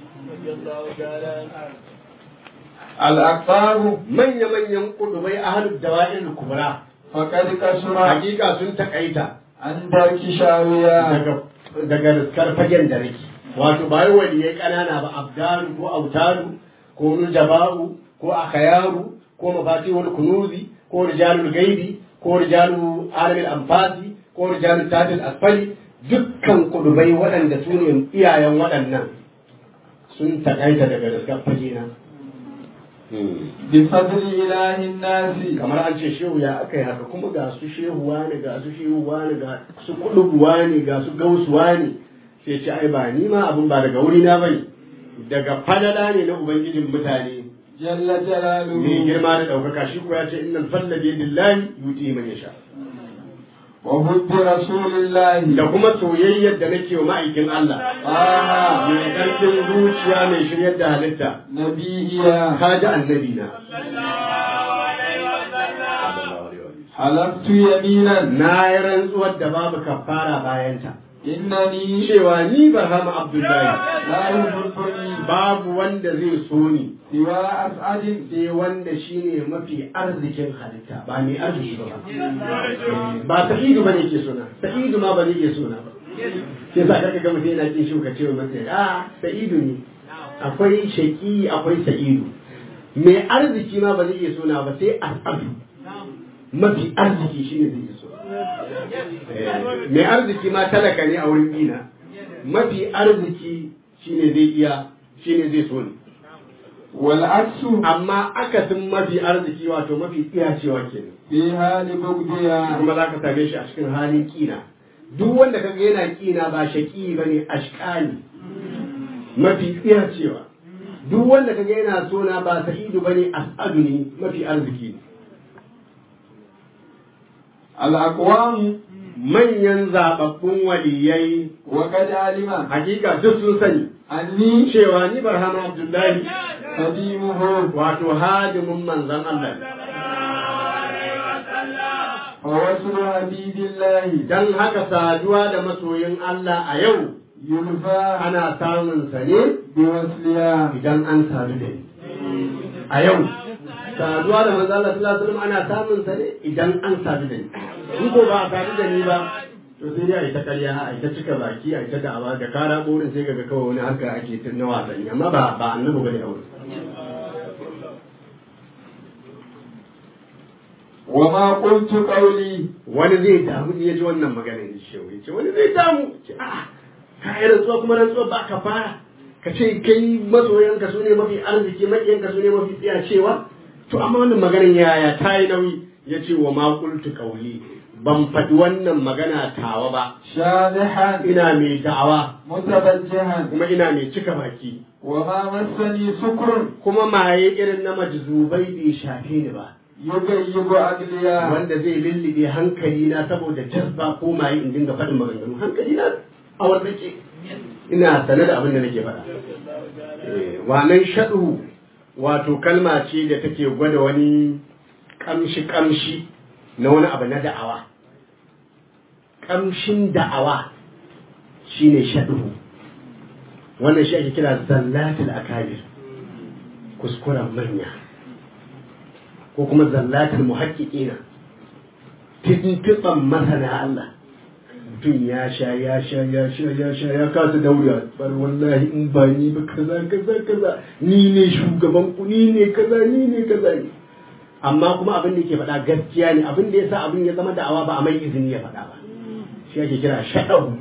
al-aqtabu manya-manyan kudubai ahalud dawa'il kubra faqad kasura hakika sun takaita an darki shawiya daga daga riskar fagen da rake wato ba wai waliyai kanana ba abdalu ko autalu ko nujaba'u ko akhayaru ko mafatihul kunuzi ko rijalul gaibi ko rijalu alamil anfasi ko rijalul tatil asfali dukkan kudubai waɗanda su ne iyayen waɗannan sun takaita daga riskar fage na bi fadli ilahi nasi kamar an ce shehu ya aka yi haka kuma ga su shehu wani ga su shehu wani ga su kudubu wani ga su gausu wani sai ce ai ba ni ma abin ba daga wuri na bane daga fadala ne na ubangijin mutane jalla jalaluhu mai girma da ɗaukaka shi ko ya ce innal fadla bi yadillahi yuti man yasha wa hubbi rasulillahi da kuma soyayyar da nake wa ma'aikin Allah ah mai ƙarfin zuciya mai shiryar da halitta nabiyya ka ji annabi na halaftu yaminan na yi rantsuwar da babu kafara bayanta innani cewa ni barhama abdullahi la yuhibbuni babu wanda zai so ni siwa as'adin sai wanda shine mafi arzikin halitta ba mai arziki ba ba sa'idu ba ne ke suna sa'idu ma ba ne ke suna ba sai sa karka ga mutum yana kin shi ka ce masa a sa'idu ne akwai shaki akwai sa'idu mai arziki ma ba zai iya suna ba sai as'adu mafi arziki shine zai iya suna mai arziki ma talaka ne a wurin dina mafi arziki shine zai iya shine zai so ni wal aksu amma akasin mafi arziki wato mafi tsiyacewa kenan fi hali bugdiya kuma za ka same shi a cikin halin kina duk wanda kaga yana kina ba shaki ba ne ashkani mafi tsiyacewa duk wanda kaga yana so na ba sa'idu bane as'adu ne mafi arziki ne الأقوام manyan zababbun waliyai وقد علم hakika duk sun sani أني cewa ni barhama abdullahi خديمه wato hadimin manzon Allah ne. ووصل حبيب الله dan haka saduwa da masoyin Allah a yau يلفى ana samun sa ne بوصلها idan an sadu da ni a yau saduwa da manzo Allah sallallahu alaihi wasallam ana samun sa ne idan an sadu da ni in ko ba a sadu da ni ba to sai dai a yi ta ƙarya a yi ta cika baki a yi ta da'awa da kara burin sai kaga kawai wani haka ake ta na wasanni amma ba ba annabi bane a wurin وما قلت قولي wani zai damu in ya ji wannan magana ya ce ya ce wani zai damu ce a'a ka yi rantsuwa kuma rantsuwa ba ka fara ka ce kai masoyanka su ne mafi arziki maƙiyanka su ne mafi tsiyacewa to amma wannan maganar yaya ta yi nauyi ya ce wa ma qultu qawli ban faɗi wannan magana tawa ba شاذحا ina mai da'awa متبجها kuma ina mai cika baki وما مسني سكر kuma maye irin na majzubai bai shafe ni ba يغيب عقليا wanda zai lullube hankali na saboda jazba ko maye in dinga faɗin maganganu hankali na a wanda ke ina sane da abin da nake faɗa Eh, wannan shaɗu wato kalma ce da take gwada wani kamshi kamshi na wani abu na da'awa kamshin da'awa shine shaɗu wannan shi ake kira zallatul akabir kuskuren manya ko kuma zallatul muhaqqiqina tintiban masana Allah mutum ya sha ya sha ya sha ya sha ya kasa daura bar wallahi in ba ni ba kaza kaza kaza ni ne shugaban ku ni ne kaza ni ne kaza ne amma kuma abin da yake faɗa gaskiya ne abin da yasa abin ya zama da'awa ba a mai izini ya faɗa ba shi ake kira shaɗau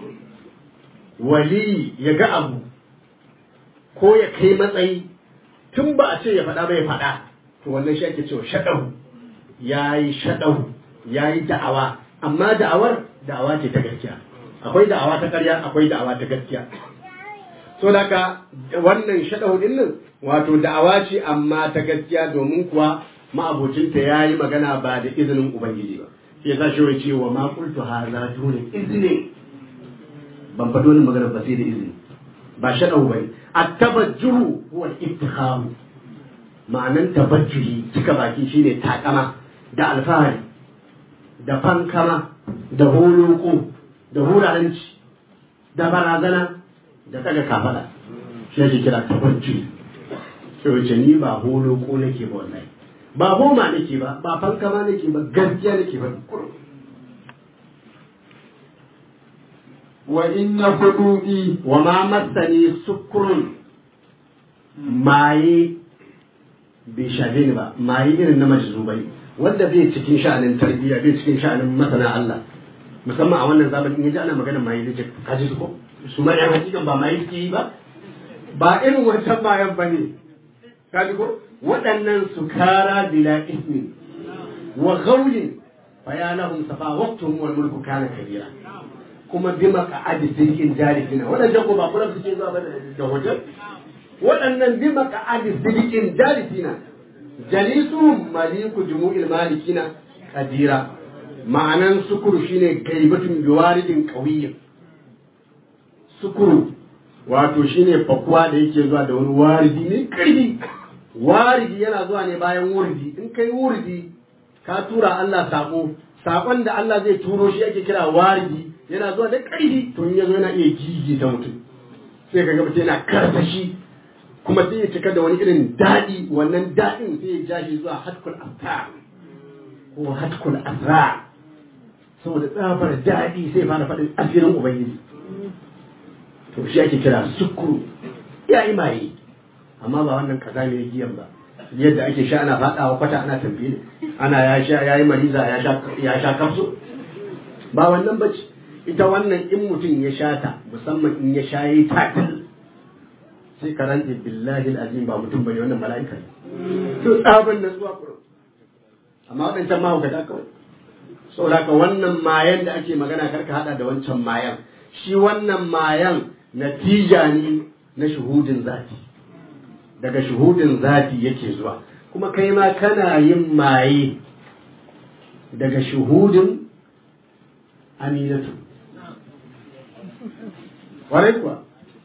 wali ya ga abu ko ya kai matsayi tun ba a ce ya faɗa ba ya faɗa to wannan shi ake cewa shaɗau ya yi shaɗau ya yi da'awa amma da'awar da'awa ce ta gaskiya akwai da'awa ta ƙarya akwai da'awa ta gaskiya so daga wannan shaɗau ɗin nan wato da'awa ce amma ta gaskiya domin kuwa ma'abocinta ya yi magana ba da izinin ubangiji ba shi ya sa shi wai cewa ma kultu haza dole izini ban faɗo wani magana ba sai da izini ba shaɗau ba ne a tabajjuhu huwa iftikharu ma'anan tabajjuhi cika baki shine takama da alfahari da fankama da holoko da huraranci da barazana da daga kafada shi ake kira tabajjuhi sai wace ni ba holoko nake ba wallahi ba homa nake ba ba fankama nake ba gaskiya nake ba kurum وإن خدودي wa ma masani sukurun maye bai shafe ni ba maye irin na majzubai wanda bai cikin sha'anin tarbiyya bai cikin sha'anin masana Allah musamman a wannan zamanin in yaji ana magana maye zai ce kaji su ko su ma yan hakikan ba maye suke yi ba ba irin wancan mayan ba ne kaji ko waɗannan su kara bila ismi wa ghaulin fa ya lahum safa waqtuhum wal mulku kana kabira kuma bi maka'adi sirkin jarifina waɗannan ko ba kula suke zuwa ba da hotel waɗannan bi maka'adi sirkin jarifina jalisuhum maliku jumu'il malikina kadira ma'anan sukuru shine gaibatun biwaridin qawiyyin sukuru wato shine fakuwa da yake zuwa da wani waridi ne karfi waridi yana zuwa ne bayan wurdi in kai wurdi ka tura Allah sako sakon da Allah zai turo shi ake kira waridi yana zuwa da ƙarfi to in yazo yana iya gigi ta mutum sai ka ga mutum yana karsashi kuma sai ya cika da wani irin daɗi wannan daɗin sai ya ja shi zuwa hatkul asra ko hatkul asra saboda tsabar daɗi sai fara faɗin asirin ubangiji to shi ake kira sukuru ya yi maye amma ba wannan kaza ne giyan ba yadda ake sha ana faɗawa kwata ana tambaye ana ya sha ya yi mariza ya sha ya sha kafso ba wannan bace ita wannan in mutum ya sha ta musamman in ya sha yi tatil sai ka rantse billahi azim ba mutum bane wannan mala'ika ne to tsaban nan zuwa kurum amma waɗancan mahaukata kawai saboda haka wannan mayan da ake magana karka hada da wancan mayan shi wannan mayan natija ne na shuhudin zati daga shuhudin zati yake zuwa kuma kai ma kana yin maye daga shuhudin aminatu warai kuwa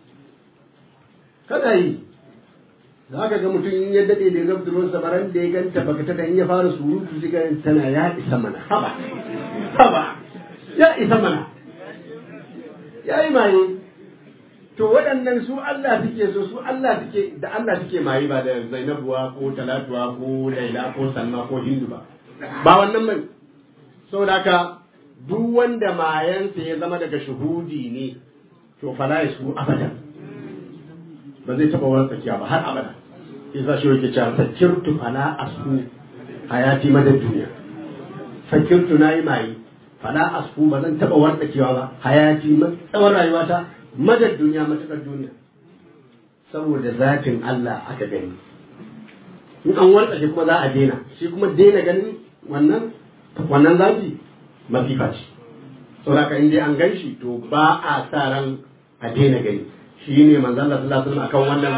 kada yi za ka ga mutum in ya daɗe da gabda ruwan samaran da ya ganta baka ta in ya fara surutu shi ga tana ya isa mana haba haba ya isa mana ya yi maye to waɗannan su Allah suke so su Allah suke da Allah suke maye ba da Zainabuwa ko Talatuwa ko Laila ko Salma ko Hindu ba ba wannan bane saboda haka duk wanda mayansa ya zama daga shuhudi ne to fala ya su abadan ba zai taɓa wani tsakiya ba har abada isa shi yake cewa fakirtu fala asu hayati madad duniya fakirtu na yi maye fala asu ba zan taɓa wani tsakiya ba hayati tsawon rayuwata madad duniya matuƙar duniya saboda zatin Allah aka gani in an wartsake kuma za a daina shi kuma daina ganin wannan wannan zati masifa ce saboda in dai an gan shi to ba a sa ran a daina gani shi ne manzon Allah sallallahu alaihi wasallam akan wannan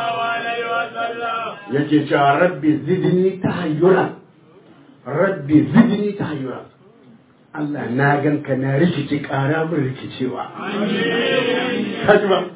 yake cewa rabbi zidni tahayyura rabbi zidni tahayyura Allah na gan ka na rikici ƙara min rikicewa kaji ba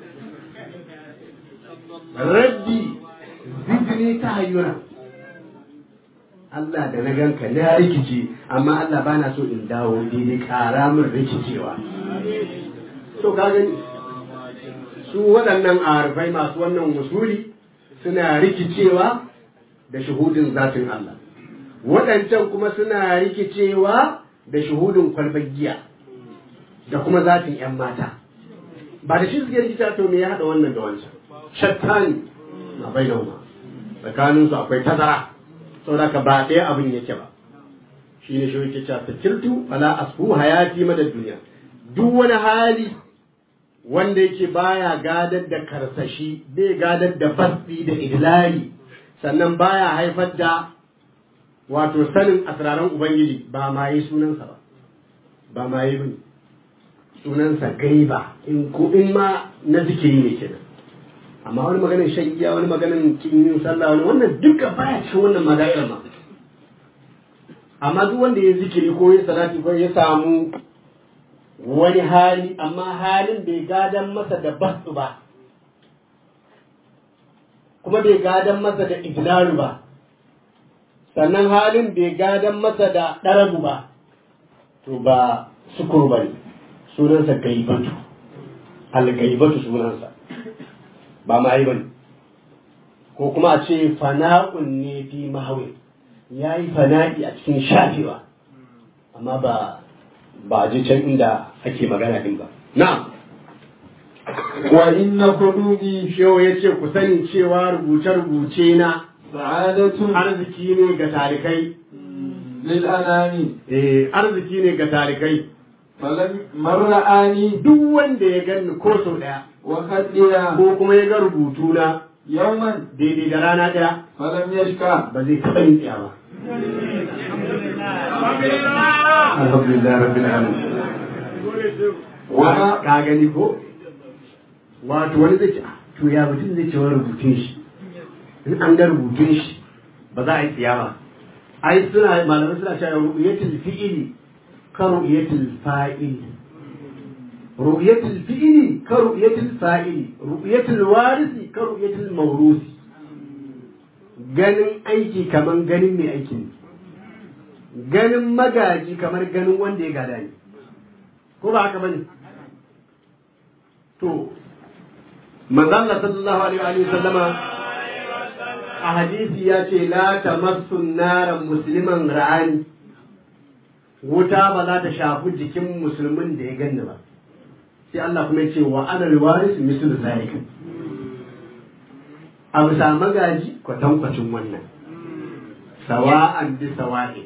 rabbi zidni tahayyura Allah da na gan ka na rikici amma Allah bana so in dawo daidai ƙara min rikicewa to ka gani su waɗannan arifai masu wannan wasuli suna rikicewa da shuhudin zatin Allah waɗancan kuma suna rikicewa da shuhudin kwalbar giya da kuma zatin 'yan mata ba da shi suke rikita to me ya haɗa wannan da wancan shattani na bai da tsakaninsu akwai tazara saboda ka ba ɗaya abin yake ba shi ne shi yake cewa sakirtu fala asfu hayati madad duniya duk wani hali wanda yake baya gadar da karsashi bai gadar da fasdi da idlali sannan baya haifar da wato sanin asraran ubangiji ba ma yi sunansa ba ba ma yi bane sunansa gaiba in ko in ma na zikiri ne kenan amma wani maganin shan giya wani maganin kin yin sallah wani wannan duka baya cikin wannan madakar ma amma duk wanda ya zikiri ko ya salati ko ya samu wani hali amma halin bai gadan masa da basu ba kuma bai gadan masa da idlalu ba sannan halin bai gadan masa da ɗarabu ba to ba sukur ba ne sunansa gaibatu algaibatu sunansa ba ma yi ba ne ko kuma a ce fana'un ne fi mahawin ya yi fana'i a cikin shafewa amma ba ba a je can inda ake magana din ba na'am wa inna qulubi shehu ya ce ku sani cewa rubuce-rubuce na sa'adatun arziki ne ga talikai lil anami eh arziki ne ga talikai falam marra'ani duk wanda ya gani ko sau daya wa khaddiya ko kuma ya ga rubutu na yawman daidai da rana daya falam yashka ba zai taɓa yin tsaya ba alhamdulillah rabbil alamin wa ka gani ko wato wani zai ce "Ah, to ya mutum zai ce wa rubutun shi in an ga rubutun shi ba za a yi tsiya ba ai suna malamai suna cewa ru'yatul fi'ili ka ru'yatul fa'il ru'yatul fi'ili ka ru'yatul fa'ili ru'yatul warisi ka ru'yatul mawrusi ganin aiki kamar ganin mai aiki ne ganin magaji kamar ganin wanda ya gada ne ko ba haka bane to manzon sallallahu alaihi wa sallama a hadisi ya ce la tamassu naran musliman ra'ani wuta ba za ta shafi jikin musulmin da ya ganni ba sai Allah kuma ya ce wa ana alwaris mislu zalika a bisa magaji kwatankwacin wannan sawa'an bi sawa'in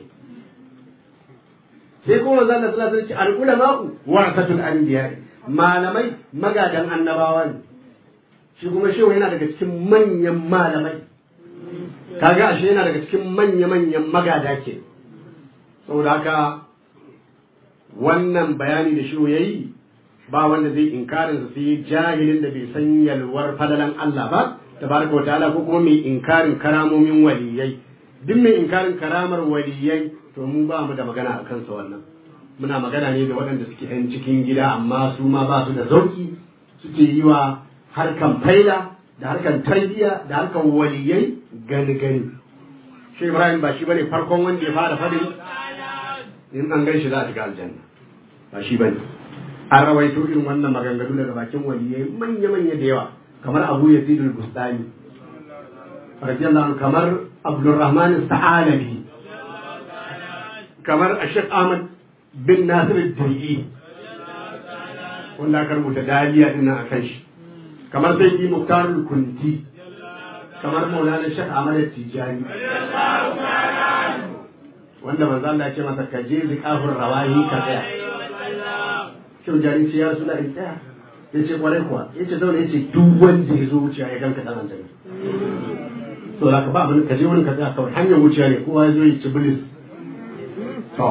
sai kuma zan da sallallahu alaihi al-ulama'u warasatul anbiya malamai magadan annabawa ne shi kuma shehu yana daga cikin manyan malamai kaga ashe yana daga cikin manya manyan magada ke saboda haka wannan bayani da shehu yayi ba wanda zai inkarin sa sai jahilin da bai san yalwar fadalan Allah ba tabaraka wataala ko kuma mai inkarin karamomin waliyai duk mai inkarin karamar waliyai to mu ba mu da magana a kansa wannan muna magana ne da waɗanda suke yan cikin gida amma su ma ba su da zauki suke yi wa harkan faila da harkan tarbiyya da harkan waliyai gani gani shi ibrahim ba shi bane farkon wanda ya fara fadin in an gan shi za a shiga aljanna ba shi bane an rawaito irin wannan maganganu daga bakin waliyai manya manya da yawa kamar abu yazid al-bustani radiyallahu anhu kamar abdurrahman sa'alabi kamar ashek ahmad bin nasir al-dai wanda aka rubuta daliya din nan akan shi kamar sai yi muktar kunti kamar maulana shek ahmad tijani wanda manzo Allah ya ce masa ka je zikafur rawahi ka tsaya kyau jari ce ya rasu in tsaya ya ce kwarai kuwa ya ce zaune ya ce duk wanda ya zo wuciya ya ganka dan aljanna to da ka ba abin ka je wurin ka tsaya kawai hanyar wuciya ne kowa ya zo ya ci bilis to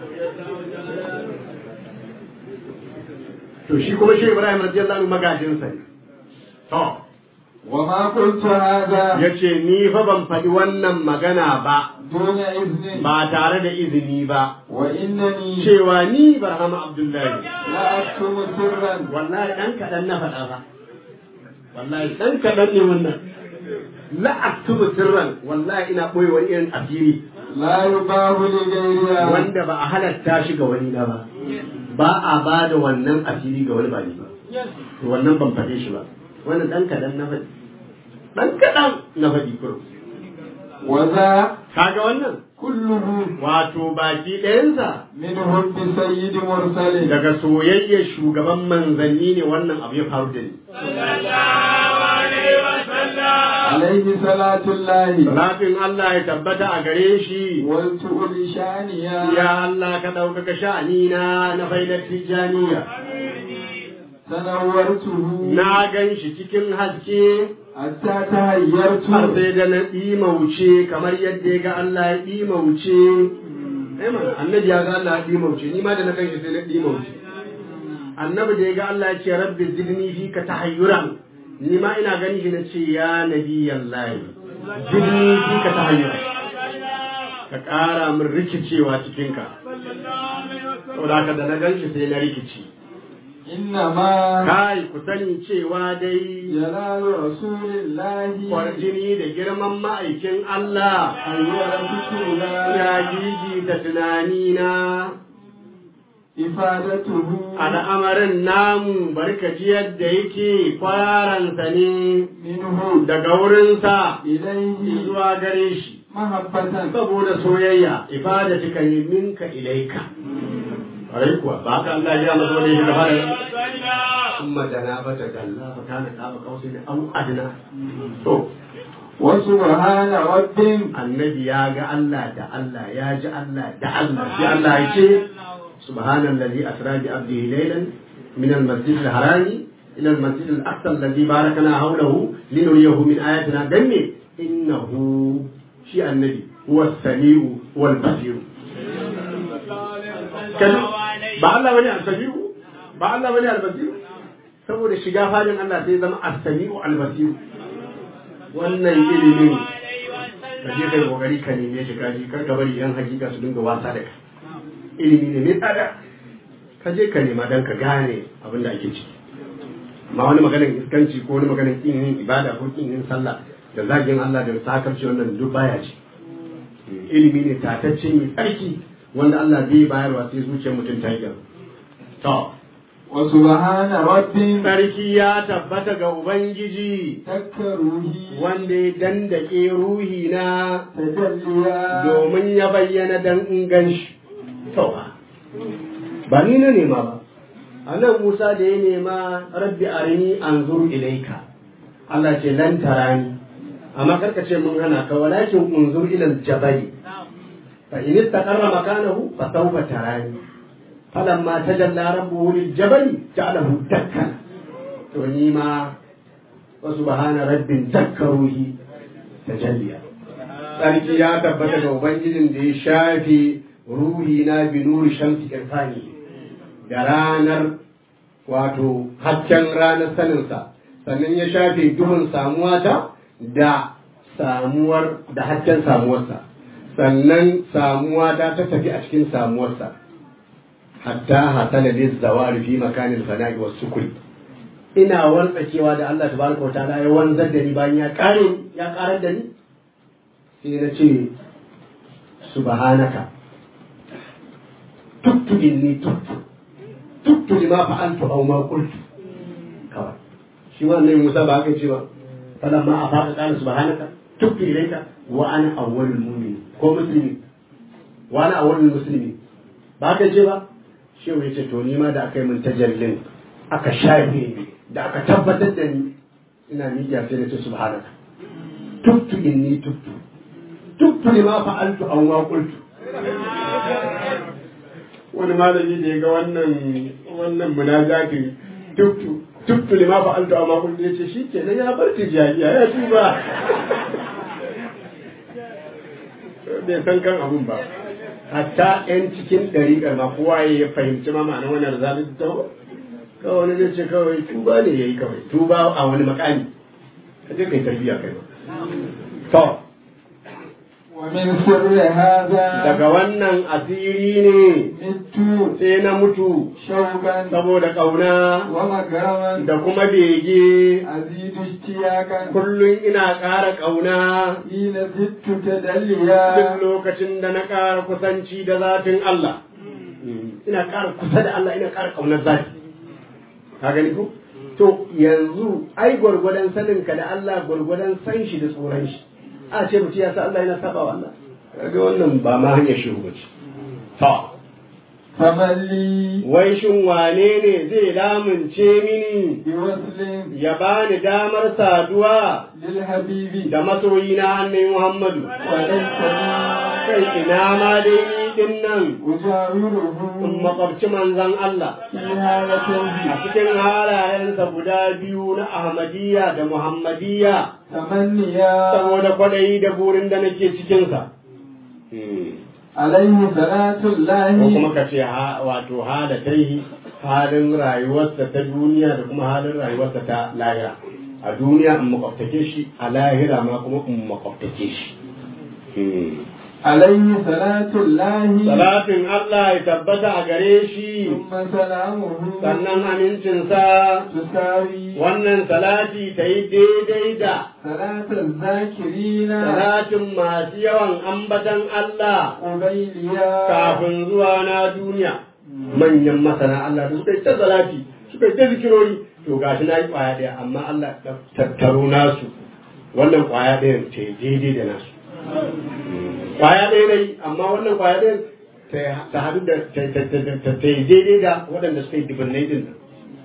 to shi kuma shi Ibrahim radiyallahu anhu magajinsa ne to وما قلت هذا yace ni fa ban faɗi wannan magana ba دون إذن ba tare da izini ba وإنني cewa ni Barhama Abdullahi لا أكتم سرا wallahi dan kaɗan na faɗa ba wallahi dan kaɗan ne wannan la aktubu sirran wallahi ina ɓoye wani irin asiri لا يباه لغيرها wanda ba a halatta shi ga wani na ba ba a ba da wannan asiri ga wani ba ni ba to wannan ban faɗe shi ba wannan dan kaɗan na faɗi dan kaɗan na faɗi kurum وذا kaga wannan كله wato baki ɗayansa من حب سيد مرسل daga soyayyar shugaban manzanni ne wannan abu ya faru da ni عليه صلاة الله Salatin Allah ya tabbata a gare shi والتؤل شانيا ya Allah ka ɗaukaka sha'anina na faidar tijjaniya تنورته na gan shi cikin haske حتى تهيرت har sai da na ɗimauce kamar yadda ya ga Allah ya ɗimauce Eh mana, annabi ya ga Allah ya ɗimauce ni ma da na gan shi sai na ɗimauce annabi da ya ga Allah ya ce rabbi zidni fi ka tahayyuran ni ma ina gani shi na ce ya nabi yallahi zidni fi ka tahayyuran ka ƙara min rikicewa cikinka saboda haka da na gan shi sai na rikici إنما kai ku sani cewa dai جلال رسول الله kwarjini da girman ma'aikin Allah أيها ذكرنا ya gigi da tunanina إفادته al'amarin namu barkaci yadda yake kwararansa ne منه daga wurinsa إليه zuwa gare shi محبة saboda soyayya ifada cika yi minka ilaika ƙwarai kuwa ba ka Allah ya mazo ne da fara kuma da na bata galla fa kana ka ba kausi ne au adna to وسبحان رب annabi ya ga Allah da Allah ya ji Allah da Allah sai Allah ya ce subhanallazi asra bi abdihi laylan min al-masjid al-harami ila al-masjid al-aqsa alladhi barakana hawlahu linuriyahu min ayatina danne innahu shi annabi huwa as-sami'u wal basir kaji ba Allah bane al-sami'u ba Allah bane al-basir saboda shiga fadin Allah sai zama as-sami'u al-basir wannan ilimin ka je kai kokari ka neme shi kaji kar ka bari yan hakika su dinga wasa da kai ilimi ne mai tsada ka je ka nema dan ka gane abin da ake ciki amma wani maganar iskanci ko wani maganar kin yin ibada ko kin yin sallah da zagin Allah da sakarci wannan duk baya ce ilimi ne tatacce mai tsarki wanda Allah zai bayarwa sai zuciyar mutum ta yi gaba to وسبحان رب sarki ya tabbata ga ubangiji تك روحي wanda ya dandake ruhi na تجليا domin ya bayyana dan in gan shi. To, ba ni na nema ba, a nan Musa da ya nema rabbi arini an zuru ilaika. Allah ce lan tarani, amma karka ce mun hana ka walakin unzur ilal jabali. Fa in istaqarra makanahu fa sawfa tarani. Falamma tajalla rabbuhu lil jabali ja'alahu dakkan. To ni ma wa subhana rabbin zakkaruhi tajalliya. Sarki ya tabbata ga Ubangijin da ya shafe ruhi na binuri shamsi irfani da ranar wato hasken ranar saninsa sannan ya shafe duhun samuwa ta da samuwar da hasken samuwarsa sannan samuwa ta ta tafi a cikin samuwarsa hatta hasala liz zawari fi makanin fana'i was sukuri ina wantsakewa da Allah tabaraka wa ta'ala ya wanzar da ni bayan ya kare ya karar da ni sai na ce subhanaka tubtu inni tubtu tubtu lima fa'altu aw ma qultu kawai shi wannan Musa ba haka ce ba falamma afaqa qala subhanaka tubtu ilayka wa ana awwalul mu'minin ko muslimi wa ana awwalul muslimin ba haka ce ba shehu ya ce to ni ma da aka yi min tajallin aka shafe ni da aka tabbatar da ni ina miƙa sai na ce subhanaka tubtu inni tubtu tubtu lima fa'altu aw ma qultu wani malami da ya ga wannan wannan munajatin tubtu tubtu lima fa'altu aw ma qultu yace shikenan ya bar tijariya ya tuba bai san kan abun ba hatta yan cikin ɗariƙar ma kowa ya fahimci ma ma'anar wannan zalunci ta kawai wani zai ce kawai tuba ne ya yi kawai tuba a wani makami ka je kai tarbiya kai ba to ومن سر هذا daga wannan asiri ne مت sai na mutu شوقا saboda ƙauna ومكرما da kuma bege أزيد اشتياقا kullum ina ƙara ƙauna حين زدت duk تدليا lokacin da na ƙara kusanci da zatin Allah ina ƙara kusa da Allah ina ƙara ƙaunar zati ka gani ko to yanzu ai gwargwadon sanin ka da Allah gwargwadon san shi da tsoron shi a ce mutum ya sa Allah yana saba wa Allah kaga wannan ba ma hanyar shiru ba ce to فمن لي wai shin wane ne zai lamunce mini بوصل ya bani damar saduwa للحبيب da masoyina annabi Muhammadu وليس لي kai ina ma dai ni din nan أجاوره in makwabci manzon Allah في هالته a cikin halayensa guda biyu na Ahmadiyya da Muhammadiyya تمنيا saboda kwaɗayi da burin da nake cikinsa. عليه صلاة Ko الله kuma ka ce ha- wato halatai halin rayuwarsa ta duniya da kuma halin rayuwarsa ta lahira. A duniya in makwabtake shi, a lahira ma kuma in makwabtake shi. عليه صلاة الله Salatin Allah ya tabbata a gare shi, ثم سلامه sannan amincinsa تساوي wannan salati ta yi daidai da صلاة الذاكرين salatin masu yawan ambatan Allah قبيليا kafin zuwa na duniya manyan masana Allah da suka yi ta salati suka yi ta zikirori to gashi na yi kwaya ɗaya amma Allah ya tattaro nasu wannan kwaya ɗayan ta yi daidai da nasu kwaya ɗaya ne amma wannan kwaya ɗayan ta- ta haɗu da ta- ta ta- ta- ta yi daidai da waɗanda suka yi dubunnai din nan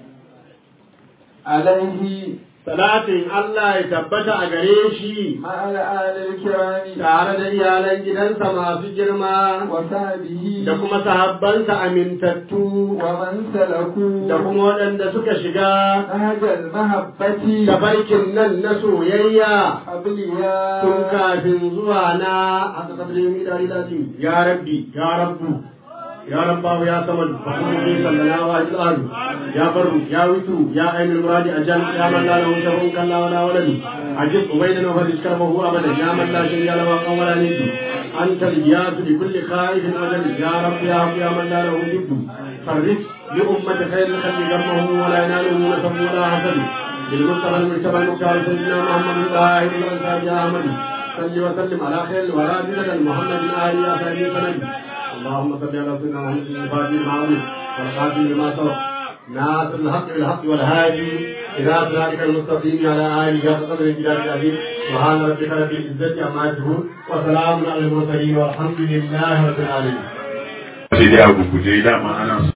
عليه salatin Allah ya tabbata a gare shi مع الآل الكرام tare da iyalan gidansa masu girma وصحبه da kuma sahabbansa amintattu ومن سلكوا da kuma waɗanda suka shiga نهج المحبة tafarkin nan na soyayya قبليا tun kafin zuwa na aka kabilin idari lazim ya rabbi ya rabbu ya rabbahu ya samad fahimu sallallahu alaihi wa sallam ya barru ya witu ya ainul muradi ajal ya man la lahu shafun kalla wala waladu ajib ubaydan wa fadis karbahu abadan ya man la shay'a lahu wa wala nidu anta al-iyas bi kulli khaifin wa jal ya rabbi ya rabbi ya man la lahu jiddu farris li ummati khayr al-khalqi gammahu wa la yanaluhu nasab wa la hasad بالمصطفى المجتبى المختار سيدنا محمد الطاهر الانصار يا احمد صل وسلم على خير الورى سيدنا محمد الآل يا سيدي سند اللهم صل على سيدنا محمد الفاتح المعروف والخاتم لما سبق ناصر الحق بالحق والهادي إلى صراطك المستقيم على آله حق قدر الجلال العظيم سبحان ربك رب العزة عما يصفون وسلام على المرسلين والحمد لله رب العالمين sai dai a guguje dama ana